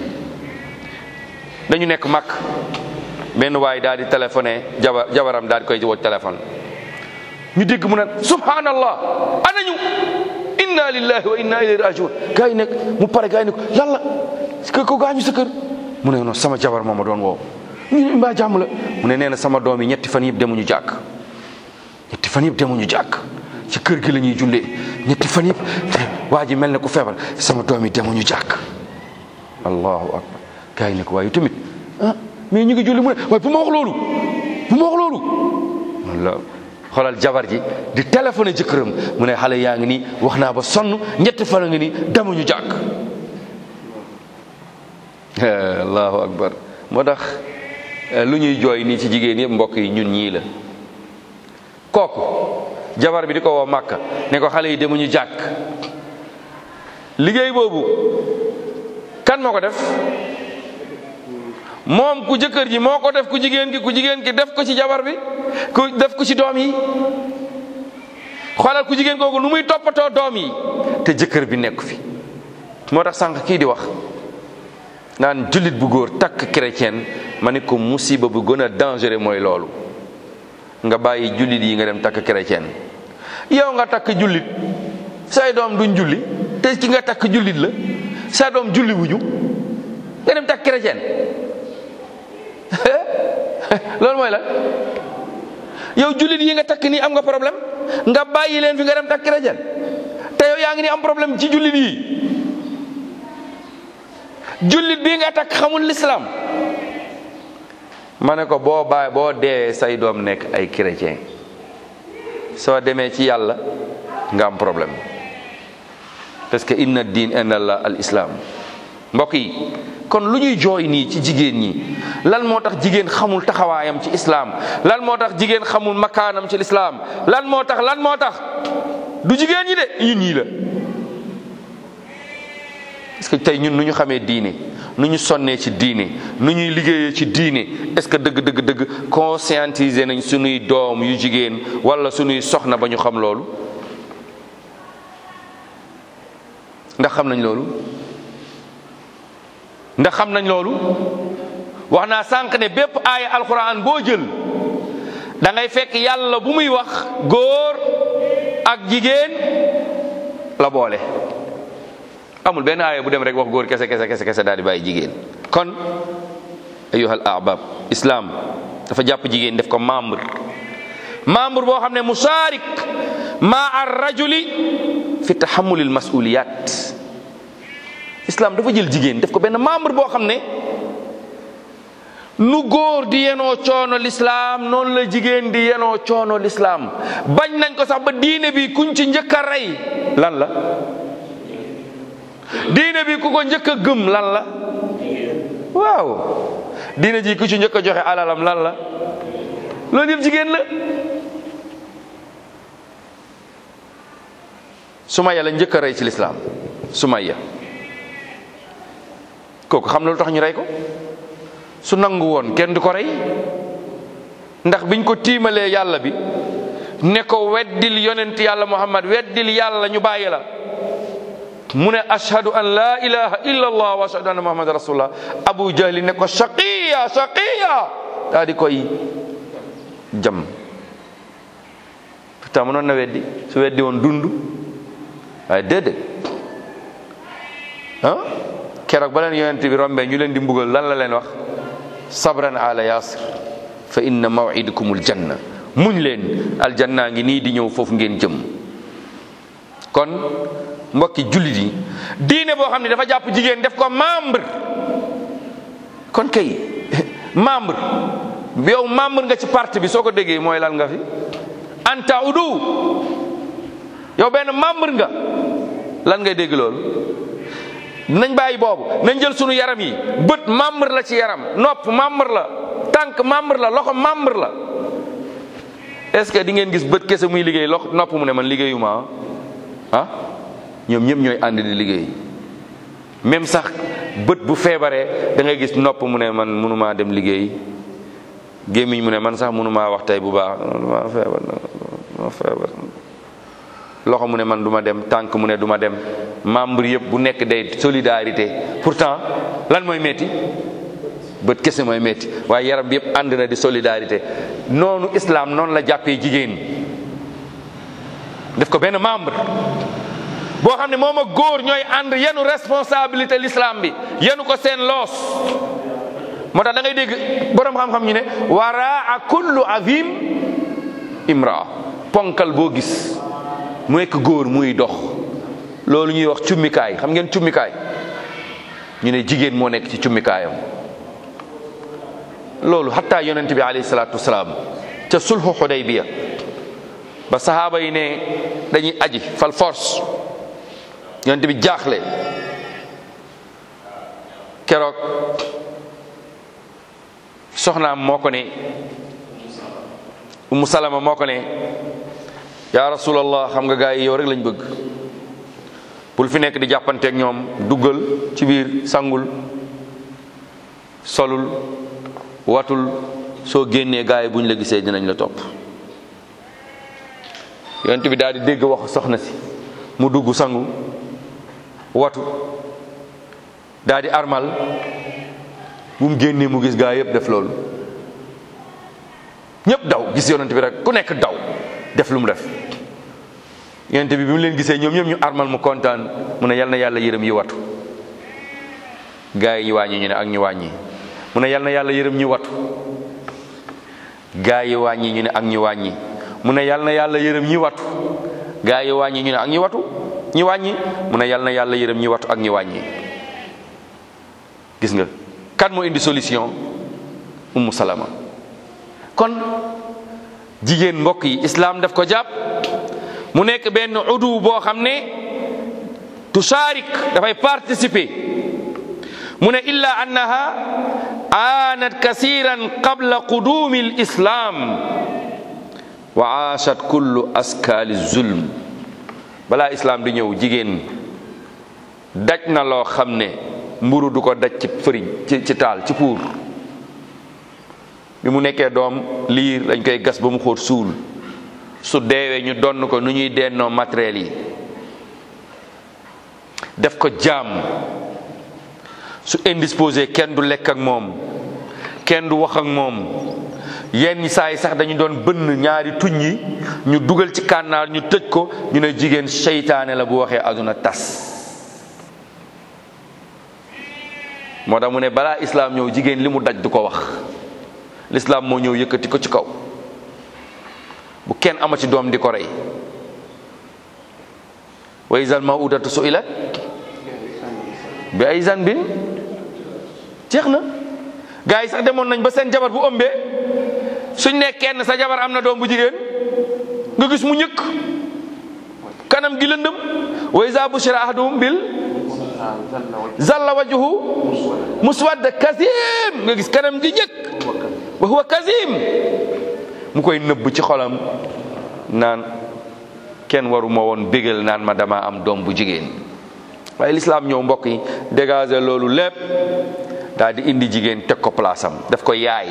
dañu nekk mag benn waay daal di téléphoné jabar jabaram daal di koy woo téléphone ñu dégg mu ne subhanallah anañu inna lillahi wa inna ilayhi rajiun gars yi nekk mu pare gars yi ne ko lan la ko ko gaañu sa kër mu ne non sama jabar moo ma doon woo ñu ne mbaa jàmm la mu ne nee na sama doom yi ñetti fan yëpp demuñu jàkk ñetti fan yëpp demuñu jàkk ci kër gi la ñuy jullee ñetti fan yëpp te waa ji mel ne ku feebar sama doom yi demuñu jàkk allahu akbar gars yi ne ko waaye tamit ah mais ñu ngi julli mu ne waaye bu ma wax loolu bu ma wax loolu walla xoolal jabar ji di téléphoné jëkkëram mu ne xale yaa ngi nii wax naa ba sonn ñetti fan a ngi nii demuñu jàkk allahu akbar moo tax lu ñuy jooy nii ci jigéen yëpp mbokk yi ñun ñii la kooku jabar bi di ko woo màkka ne ko xale yi demuñu jàkk liggéey boobu kan moo ko def moom ku jëkkër ji moo ko def ku jigéen ki ku jigéen ki def ko ci jabar bi ku def ko ci doom yi xoolal ku jigéen kooku nu muy toppatoo doom yi te jëkkër bi nekk fi moo tax sànq kii di wax naan jullit bu góor takk chrétien ma ne ko musiba bu gën a dangereux mooy loolu nga bàyyi jullit yi nga dem takk chrétien yow nga takk jullit say doom duñ julli te ki nga takk jullit la sa doom julli wuñu nga dem takk chrétien loolu mooy la yow jullit yi nga takk nii am nga problème nga bàyyi leen fi nga dem takk chrétien te yow yaa ngi ni am problème ci jullit yi jullit bii nga takk xamul l'islam ma ne ko boo bàyyi boo deewee say doom nekk ay chrétien soo demee ci yàlla nga am problème parce que inna diin inda allah al islam mbokk yi kon lu ñuy jooy nii ci jigéen ñi lan moo tax jigéen xamul taxawaayam ci islam lan moo tax jigéen xamul makaanam ci lislaam lan moo tax lan moo tax du jigéen ñi de ñun ñii la est-ce que tey ñun nu ñu xamee diine nu ñu sonnee ci diine nu ñuy liggéeyee ci diine est-ce que dëgg dëgg dëgg conscientiser nañ sunuy doom yu jigéen wala sunuy soxna ba ñu xam loolu ndax xam nañ loolu ndax xam nañ loolu wax naa sànq ne bépp aaya alquran boo jël da ngay fekk yàlla bu muy wax góor ak jigéen la boole amul benn aaya bu dem rek wax góor kese kese kese kese daal di bàyyi jigéen kon ayuhal ahbab islam dafa jàpp jigéen def ko membre membre boo xam ne musaarik ma ar rajuli fi tahammulil masuliyat islam dafa jël jigéen def ko benn membre boo xam ne nu góor di yenoo coono lislaam noonu la jigéen di yenoo coono lislaam bañ nañ ko sax ba diine bi kuñ ci njëkk a rey lan la diine bi ku ko njëkk a gëm lan la waaw diine ji ku ci njëkk a joxe alalam lan la loolu yëpp jigéen la Sumayya la njëkk a rey ci lislaam Sumayya kooku xam na lu tax ñu rey ko su nangu woon kenn du ko rey ndax biñ ko tiimalee yàlla bi ne ko weddil yonent yàlla muhammad weddil yàlla ñu bàyyi la mu ne ashhadu an la ilaha illa allah wa ashhadu anna muhammad rasulullah abu jahli ne ko shaqiya shaqiya daa di koy jam pourtant mënoon na weddi su weddi woon dund waaye déedéet ah keroog ba leen yonent bi rombee ñu leen di mbugal lan la leen wax sabran ala yasir fa inna mawidukumul janna muñ leen aljanna ngi nii di ñëw foofu ngeen jëm kon mbokki jullit yi diine boo xam ne dafa jàpp jigéen def ko membre kon kay membre yow membre nga ci parti bi soo ko déggee mooy lan nga fi anta udu yow benn membre nga lan ngay dégg loolu nañ bàyyi boobu nañ jël sunu yaram yi bët membre la ci yaram nopp membre la tànk membre la loxo membre la est-ce que di ngeen gis bët kese muy liggéey loxo nopp mu ne man liggéeyuma ah ñoom ñëpp ñooy ànd di liggéey même sax bët bu feebaree da ngay gis nopp mu ne man mënumaa dem liggéey gémmiñ mu ne man sax mënumaa wax tey bu baax ma feebar ma feebar loxo mu ne man du ma dem tànk mu ne du ma dem membre yëpp bu nekk day solidarité pourtant lan mooy metti bët kese mooy metti waaye yaram bi yëpp ànd na di solidarité noonu islam noonu la jàppee jigéen def ko benn membre boo xam ne moom ak góor ñooy ànd yenu responsabilité l'islam bi yenu ko seen loos moo tax da ngay dégg borom xam-xam ñu ne waraa kullu azim imra ponkal boo gis mu nekk góor muy dox loolu ñuy wax cummikaay xam ngeen cummikaay ñu ne jigéen moo nekk ci cummikaayam loolu xataa yonent bi alayhi salaatu wasalaam ca sulhu xudaybiya ba sahaaba yi ne dañuy aji fal force yonent bi jaaxle keroog soxnaam moo ko ne umu salama moo ko ne yaa rasulallah xam nga gaa yi yow rek lañ bëgg bul fi nekk di jàppanteeg ñoom duggal ci biir sangul solul watul soo génnee gaa yi buñ la gisee dinañ la topp yonent bi daal di dégg wax soxna si mu dugg sangu watu daal di armal bu mu génnee mu gis gaa yëpp def loolu ñëpp daw gis yonent bi rek ku nekk daw def lu mu def yonent bi bi mu leen gisee ñoom ñëpp ñu armal mu kontaan mu ne yal na yàlla yërëm yi watu gaa yi ñu wàññi ñu ne ak ñu wàññi mu ne yal na yàlla yërëm ñi watu gaa yi wàññi ñu ne ak ñu wàññi mu ne yal na yàlla yërëm ñi watu gaa yi wàññi ñu ne ak ñi watu ñi wàññi mu ne yal na yàlla yërëm ñi watu ak ñi wàññi gis nga kan moo indi solution ummu salama kon jigéen mbokk yi islam daf ko jàpp mu nekk benn udu boo xam ne tusaarik dafay participer mu ne illa annaha aanat kasiran qabla qudumi lislam wa aashat kullu askaali zulm balaa islam di ñëw jigéen daj na loo xam ne mburu du ko daj ci fëriñ ci ci taal ci puur bi mu nekkee doom liir dañ koy gas ba mu xóot suul su deewee ñu donn ko nu ñuy dennoo matériel yi def ko jaam su indisposé kenn du lekk ak moom kenn du wax ak moom yenn saa yi sax dañu doon bënn ñaari tuñ yi ñu dugal ci kànnaar ñu tëj ko ñu ne jigéen seytaane la bu waxee aduna tas moo tax mu ne balaa islaam ñëw jigéen li mu daj du ko wax lislaam moo ñëw yëkkati ko ci kaw bu kenn ama ci doom di ko rey wa izal mawudatu su'ilat bi ay zanbin jeex na gars yi sax demoon nañ ba seen jabar bu ëmbee suñ ne kenn sa jabar am na doom bu jigéen nga gis mu ñëkk kanam gi lëndëm wa iza bushira ahaduhum bil zalla wajhu muswadda kazim nga gis kanam gi ñëkk wa huwa kazim mu koy nëbb ci xolam naan kenn waruma woon bégal naan ma dama am doom bu jigéen waaye lislaam ñëw mbokk yi dégager loolu lépp daal di indi jigéen teg ko place am daf ko yaay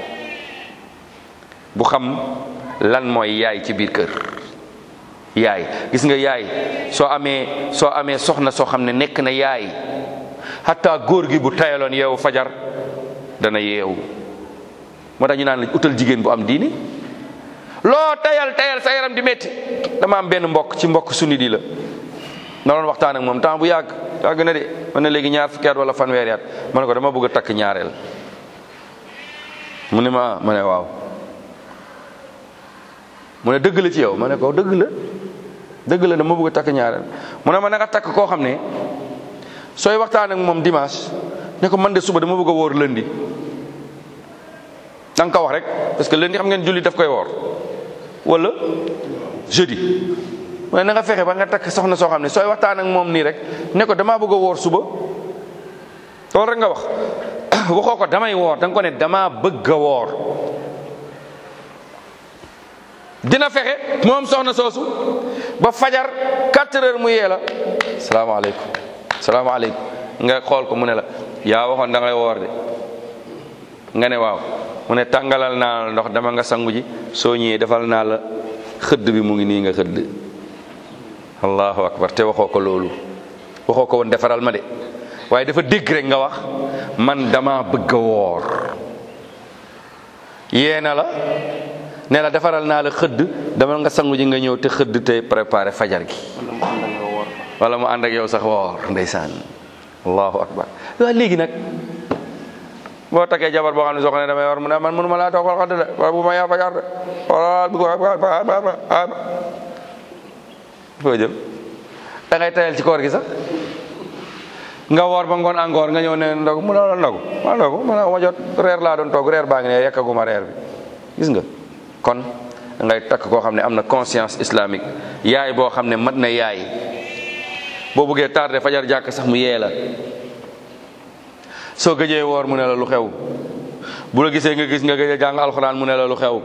bu xam lan mooy yaay ci biir kër yaay gis nga yaay soo amee soo amee soxna soo xam ne nekk na yaay hatta góor gi bu tayaloon yeewu fajar dana yeewu moo tax ñu naan la utal jigéen bu am diini loo tayal tayal sa yaram di métti dama am benn mbokk ci mbokk sunni di la na doon waxtaan ak moom temps bu yàgg yàgg na de man na léegi ñaar fukki at wala fanweeri at ma ne ko dama bëgg a takk ñaareel mu ne ma ma ne waaw mu ne dëgg la ci yow ma ne ko dëgg la dëgg la dama bëgg a takk ñaareel mu ne ma na nga takk koo xam ne sooy waxtaan ak moom dimanche ne ko man de suba dama bëgg a wóor lundi da nga ko wax rek parce que lundi xam ngeen julli daf koy woor wala jeudi mu ne na nga fexe ba nga takk soxna soo xam ne sooy waxtaan ak moom nii rek ne ko damaa bëgg a woor suba loolu rek nga wax waxoo ko damay woor da nga ko ne damaa bëgg a woor dina fexe moom soxna soosu ba fajar 4 heures mu yee la salaamaaleykum salaamaaleykum nga xool ko mu ne la yaa waxoon da ngay woor de nga ne waaw mu ne tàngalal naa la ndox dama nga sangu ji soo ñëwee defal naa la xëdd bi mu ngi nii nga xëdd allahu akbar te waxoo ko loolu waxoo ko woon defaral ma de waaye dafa dégg rek nga wax man dama bëgg a woor yee na la ne la defaral naa la xëdd dama nga sangu ji nga ñëw te xëdd te préparé fajar gi wala mu ànd ak yow sax woor ndeysaan allahu akbar waaw léegi nag boo takkee jabar boo xam ne soo ko ne damay war mu ne man mënuma laa toogal xadd de wala bu ma yaa fajar de wala foo jëm da ngay tayal ci koor gi sax nga woor ba ngoon encore nga ñëw ne ndogu mu ne la ndogu ma ndogu ma ne ma jot reer laa doon toog reer baa ngi ne yekkaguma reer bi gis nga kon ngay takk koo xam ne am na conscience islamique yaay boo xam ne mat na yaay boo bëggee tardé fajar jàkk sax mu yee la soo gëjee woor mu ne la lu xew bu la gisee nga gis nga gëj a jàng alxuraan mu ne la lu xew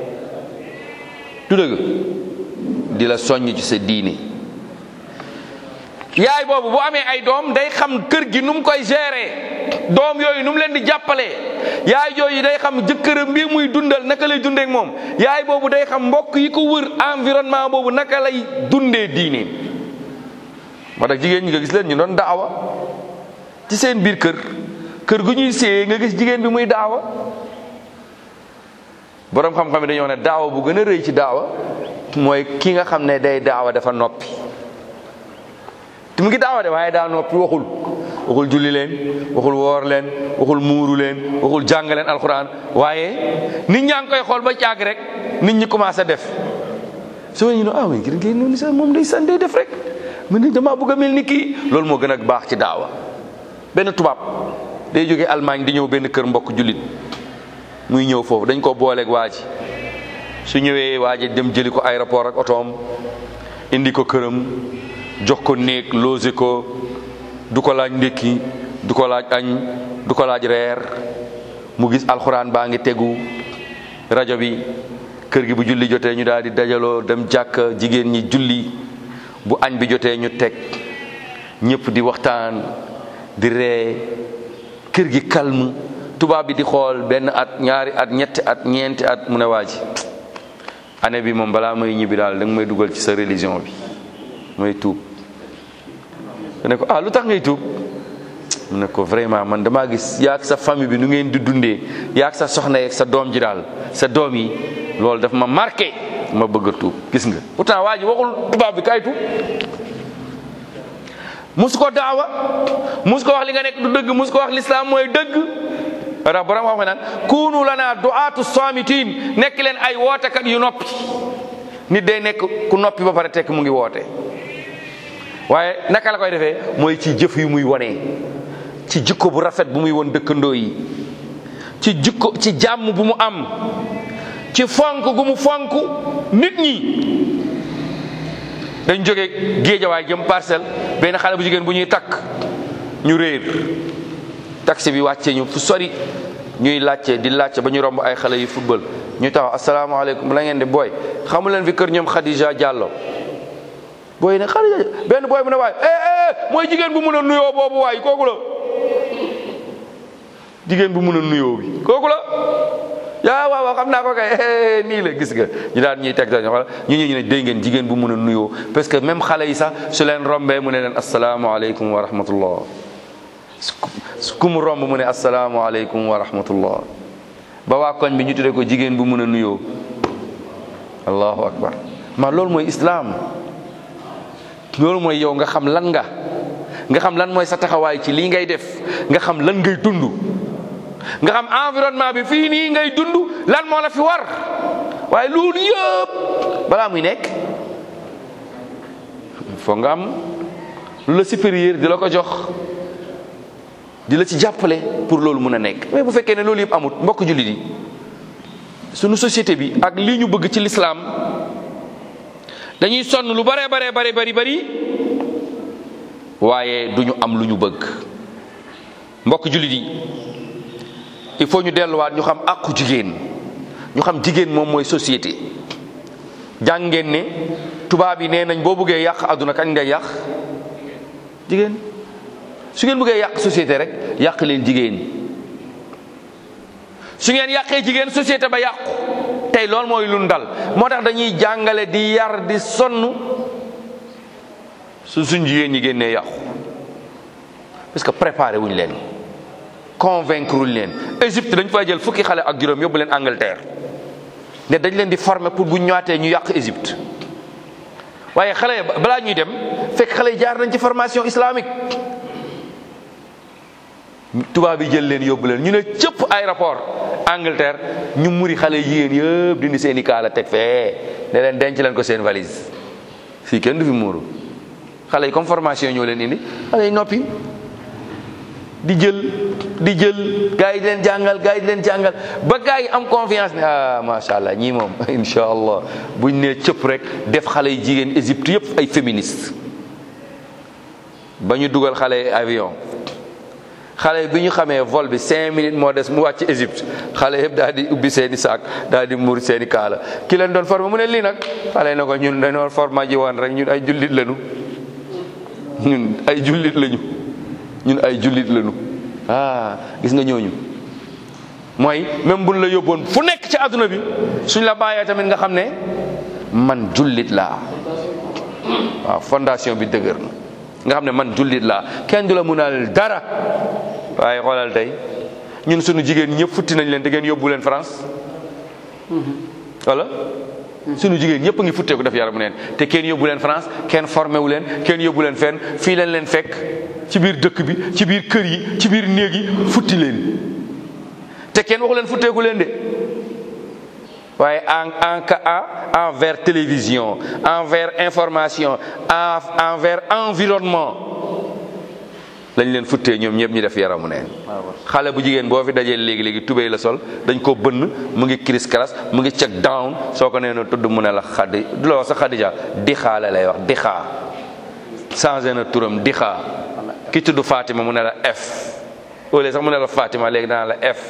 du dëgg di la soññ ci sa diine yaay boobu bu amee ay doom day xam kër gi nu mu koy gérer doom yooyu nu mu leen di jàppalee yaay jooyu day xam jëkkëram bi muy dundal naka lay dundee ak moom yaay boobu day xam mbokk yi ko wër environnement boobu naka lay dundee diine moo tax jigéen ñi nga gis leen ñu doon daawa ci seen biir kër kër gu ñuy séyee nga gis jigéen bi muy daawa boroom xam-xam yi dañoo ne daawa bu gën a rëy ci daawa mooy ki nga xam ne day daawa dafa noppi te mu ngi daawa de waaye daa noppi waxul waxul julli leen waxul woor leen waxul muuru leen waxul jàng leen alxuraan waaye nit ñaa ngi koy xool ba caag rek nit ñi commencé def soo ñu ne ah oui ngir ngeen noonu sax moom day san day def rek man ni damaa bëgg a mel ni kii loolu moo gën a baax ci daawa benn tubaab day jógee Allemagne di ñëw benn kër mbokk jullit muy ñëw foofu dañ ko booleeg waa ji su ñëwee waa ji dem jëli ko aéroport ak otoom indi ko këram jox ko néeg loose ko du ko laaj ndékki du ko laaj añ du ko laaj reer mu gis alxuraan baa ngi tegu rajo bi kër gi bu julli jotee ñu daal di dajaloo dem jàkk jigéen ñi julli bu añ bi jotee ñu teg ñëpp di waxtaan di ree kër gi calme tubaab bi di xool benn at ñaari at ñetti at ñeenti at mu ne waa ji année bi moom balaa may ñibbi daal da nga may dugal ci sa religion bi may tuub ne ko ah lu tax ngay tuub mu ne ko vraiment man damaa gis yaag sa famille bi nu ngeen di dundee yaag sa soxna yeeg sa doom ji daal sa doom yi loolu daf ma marqué ma bëgg a tuub gis nga pourtant waa ji waxul tubaab bi kay tuub musu ko daawa musu ko wax li nga nekk du dëgg musu ko wax lislaam mooy dëgg watax borom wax naan kunu lana du'atu samitin nekk leen ay wootekat yu noppi nit day nekk ku noppi ba pare tekk mu ngi woote waaye naka la koy defee mooy ci jëf yu muy wonee ci jikko bu rafet bu muy won dëkkandoo yi ci jikko ci jàmm bu mu am ci fonk gu mu fonk nit ñi dañ jóge géejawaay jëm parcelle benn xale bu jigéen bu ñuy takk ñu réer taxi bi wàcce ñu fu sori ñuy laajte di laajte ba ñu romb ay xale yu football ñu taxaw asalaamaaleykum la ngeen di booy xamu leen fi kër ñoom Khadija Diallo booy ne Khadija benn booy bu ne waay eh eh mooy jigéen bu mun a nuyoo boobu waay kooku la jigéen bu mun a nuyoo bi kooku la yaa waaw waaw xam naa ko kay nii la gis nga ñu daan ñuy teg ñu ñu ñu ne dégg ngeen jigéen bu mun a nuyoo parce que même xale yi sax su leen rombee mu ne leen asalaamaaleykum wa rahmatullah ku mu romb mu ne asalaamaaleykum wa rahmatullah ba waa koñ bi ñu tuddee ko jigéen bu mun a nuyoo allahu akbar ma loolu mooy islaam loolu mooy yow nga xam lan nga nga xam lan mooy sa taxawaay ci lii ngay def nga xam lan ngay dund nga xam environnement bi fii nii ngay dund lan moo la fi war waaye loolu yëpp balaa muy nekk foog nga am lu la supérieur di la ko jox di la ci jàppale pour loolu mun a nekk mais bu fekkee ne loolu yëpp amut mbokk jullit yi sunu société bi ak lii ñu bëgg ci lislaam dañuy sonn lu bare bare bare bari bari waaye du ñu am lu ñu bëgg mbokk jullit yi il faut ñu delluwaat ñu xam àqu jigéen ñu xam jigéen moom mooy société jàng ngeen ne tubaab yi nee nañ boo bëggee yàq àdduna kañ ngay yàq jigéen su ngeen bëggee yàq société rek yàq leen jigéen su ngeen yàqee jigéen société ba yàqu tey loolu mooy lu dal moo tax dañuy jàngale di yar di sonn su suñ jigéen ñi génnee yàqu parce que préparé wuñ leen convaincre wuñ leen Égypte dañ fay jël fukki xale ak juróom yóbbu leen Angleterre ne dañ leen di former pour bu ñëwaatee ñu yàq Égypte waaye xale balaa ñuy dem fekk xale yi jaar nañ ci formation islamique tubaab yi jël leen yóbbu leen ñu ne cëpp aéroport Angleterre ñu muri xale jigéen yëpp dindi seen i kaala teg fee ne leen denc leen ko seen valise fii kenn du fi muuru xale yi comme formation ñoo leen indi xale yi noppi di jël di jël gars yi di leen jàngal gars yi di leen jàngal ba gars yi am confiance ne ah macha allah ñii moom incha allah buñ nee cëpp rek def xale yi jigéen Égypte yëpp ay féministes ba ñu dugal xale yi avion xale yi bi ñu xamee vol bi cinq minutes moo des mu wàcc Égypte xale yëpp daal di ubbi seen i saak daal di muur seen i kaala ki leen doon formé mu ne lii nag xale yi na ko ñun dañoo formé ji woon rek ñun ay jullit lañu ñun ay jullit lañu. ñun ay jullit lañu ah gis nga ñooñu mooy même buñ la yóbboon fu nekk ci àdduna bi suñ la bàyyee tamit nga xam ne man jullit laa waaw fondation bi dëgër na nga xam ne man jullit laa kenn du la mënal dara waaye xoolal tey ñun suñu jigéen ñëpp futti nañ leen te ngeen yóbbu leen France wala suñu jigéen ñëpp a ngi futteeku def yaramu neen te kenn yóbbu leen France kenn formé wu leen kenn yóbbu leen fenn fii leen leen fekk ci biir dëkk bi ci biir kër yi ci biir néeg yi futti leen te kenn waxu leen futteeku leen de waaye en en en envers télévision envers information envers environnement lañ leen futtee ñoom ñëpp ñu def yaramu neen xale bu jigéen boo fi dajee léegi léegi tubéy la sol dañ ko bënn mu ngi cris cras mu ngi check down soo ko nee na tudd mu ne la xaddi du la wax sa xadija dixaa la lay wax dixaa changé na turam dixaa ki tudd Fatima mu ne la F au lieu sax mu ne la Fatima léegi dana la F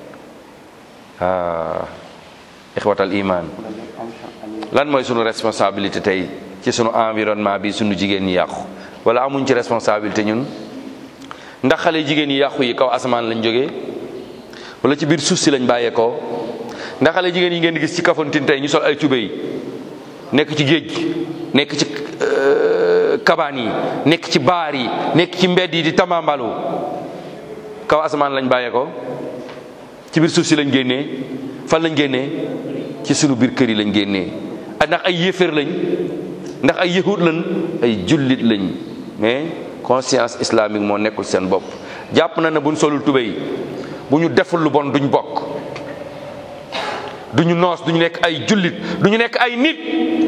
ah ixwatal iman lan mooy sunu responsabilité tey ci sunu environnement bi sunu jigéen ñi yàqu wala amuñ ci responsabilité ñun ndax xale jigéen yi yàqu yi kaw asamaan lañ jógee wala ci biir suuf si lañ bàyyeekoo ndax xale jigéen yi ngeen di gis ci Kafountine tey ñu sol ay tubéy nekk ci géej gi nekk ci kabaan yi nekk ci baar yi nekk ci mbedd yi di tamambalu kaw asamaan lañ bàyyee ko ci biir suuf si lañ génnee fan lañ génnee ci sunu biir kër yi lañ génnee ak ndax ay yéeféer lañ ndax ay yahud lañ ay jullit lañ mais conscience islamique moo nekkul seen bopp jàpp na ne buñ solul tubéy bu ñu deful lu bon duñ bokk duñu noos duñu nekk ay jullit duñu nekk ay nit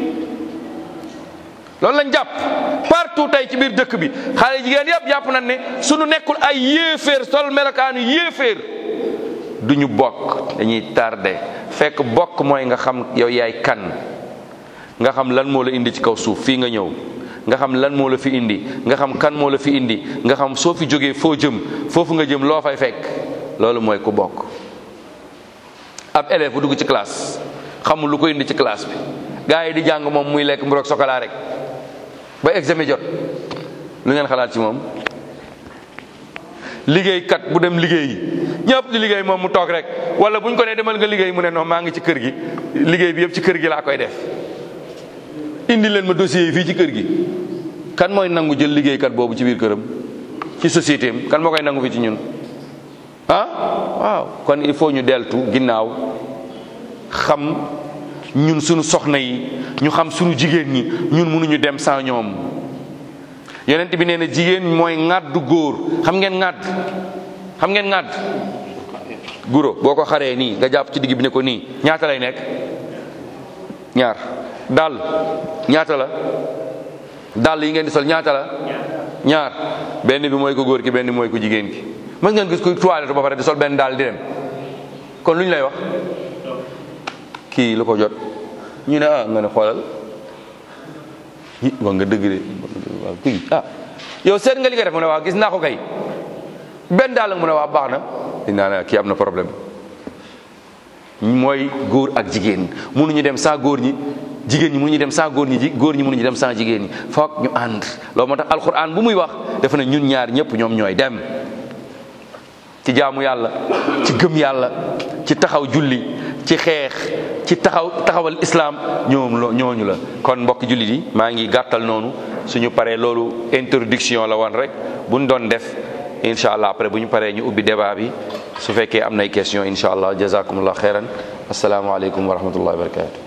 loolu lañ jàpp partout tey ci biir dëkk bi xale jigéen yëpp jàpp nañ ne suñu nekkul ay yéeféer sol melokaanu yéeféer duñu bokk dañuy tardé fekk bokk mooy nga xam yow yaay kan nga xam lan moo la indi ci kaw suuf fii nga ñëw nga xam lan moo la fi indi nga xam kan moo la fi indi nga xam soo fi jógee foo jëm foofu nga jëm loo fay fekk loolu mooy ku bokk ab élève bu dugg ci classe xamul lu ko indi ci classe bi gars yi di jàng moom muy lekk mburoog sokola rek ba examen jot lu ngeen xalaat ci moom liggéeykat bu dem liggéeyi ñëpp di liggéey moom mu toog rek wala bu ñu ko nee demal nga liggéey mu ne non maa ngi ci kër gi liggéey bi yëpp ci kër gi laa koy def indi leen ma dossier yi fii ci kër gi kan mooy nangu jël liggéeykat boobu ci biir këram ci société am kan moo koy nangu fi ci ñun ah waaw kon il faut ñu deltu ginnaaw xam ñun suñu soxna yi ñu xam suñu jigéen ñi ñun mënuñu dem sans ñoom yonent bi nee na jigéen mooy ŋàddu góor xam ngeen ŋàdd xam ngeen ŋàdd guro boo ko xaree nii nga jàpp ci digg bi ne ko nii ñaata lay nekk ñaar dàll ñaata la dàll yi ngeen di sol ñaata la ñaar benn bi mooy ko góor ki benn bi mooy ko jigéen ki mës ngeen gis kuy toilette ba pare di sol benn daal di dem kon lu ñu lay wax kii lu ko jot ñu ne ah nga ne xoolal yi wax nga dëgg de waaw kii ah yow seet nga li nga def mu ne waaw gis naa ko kay benn daal mu ne waaw baax na dinaa ne kii am na problème mooy góor ak jigéen mënuñu dem sans góor ñi jigéen ñi mënuñu dem sans góor ñi góor ñi mënuñu dem sans jigéen ñi foog ñu ànd loolu moo tax alquran bu muy wax dafa ne ñun ñaar ñëpp ñoom ñooy dem ci jaamu yàlla ci gëm yàlla ci taxaw julli ci xeex ci taxaw taxawal islam ñoom lo ñooñu la kon mbokk jullit yi maa ngi gàttal noonu suñu paree loolu introduction la woon rek buñ doon def incha allah après bu ñu paree ñu ubbi débat bi su fekkee am nay question incha allah jazakumullah xeyran asalaamaaleykum wa rahmatullahi wa barakatu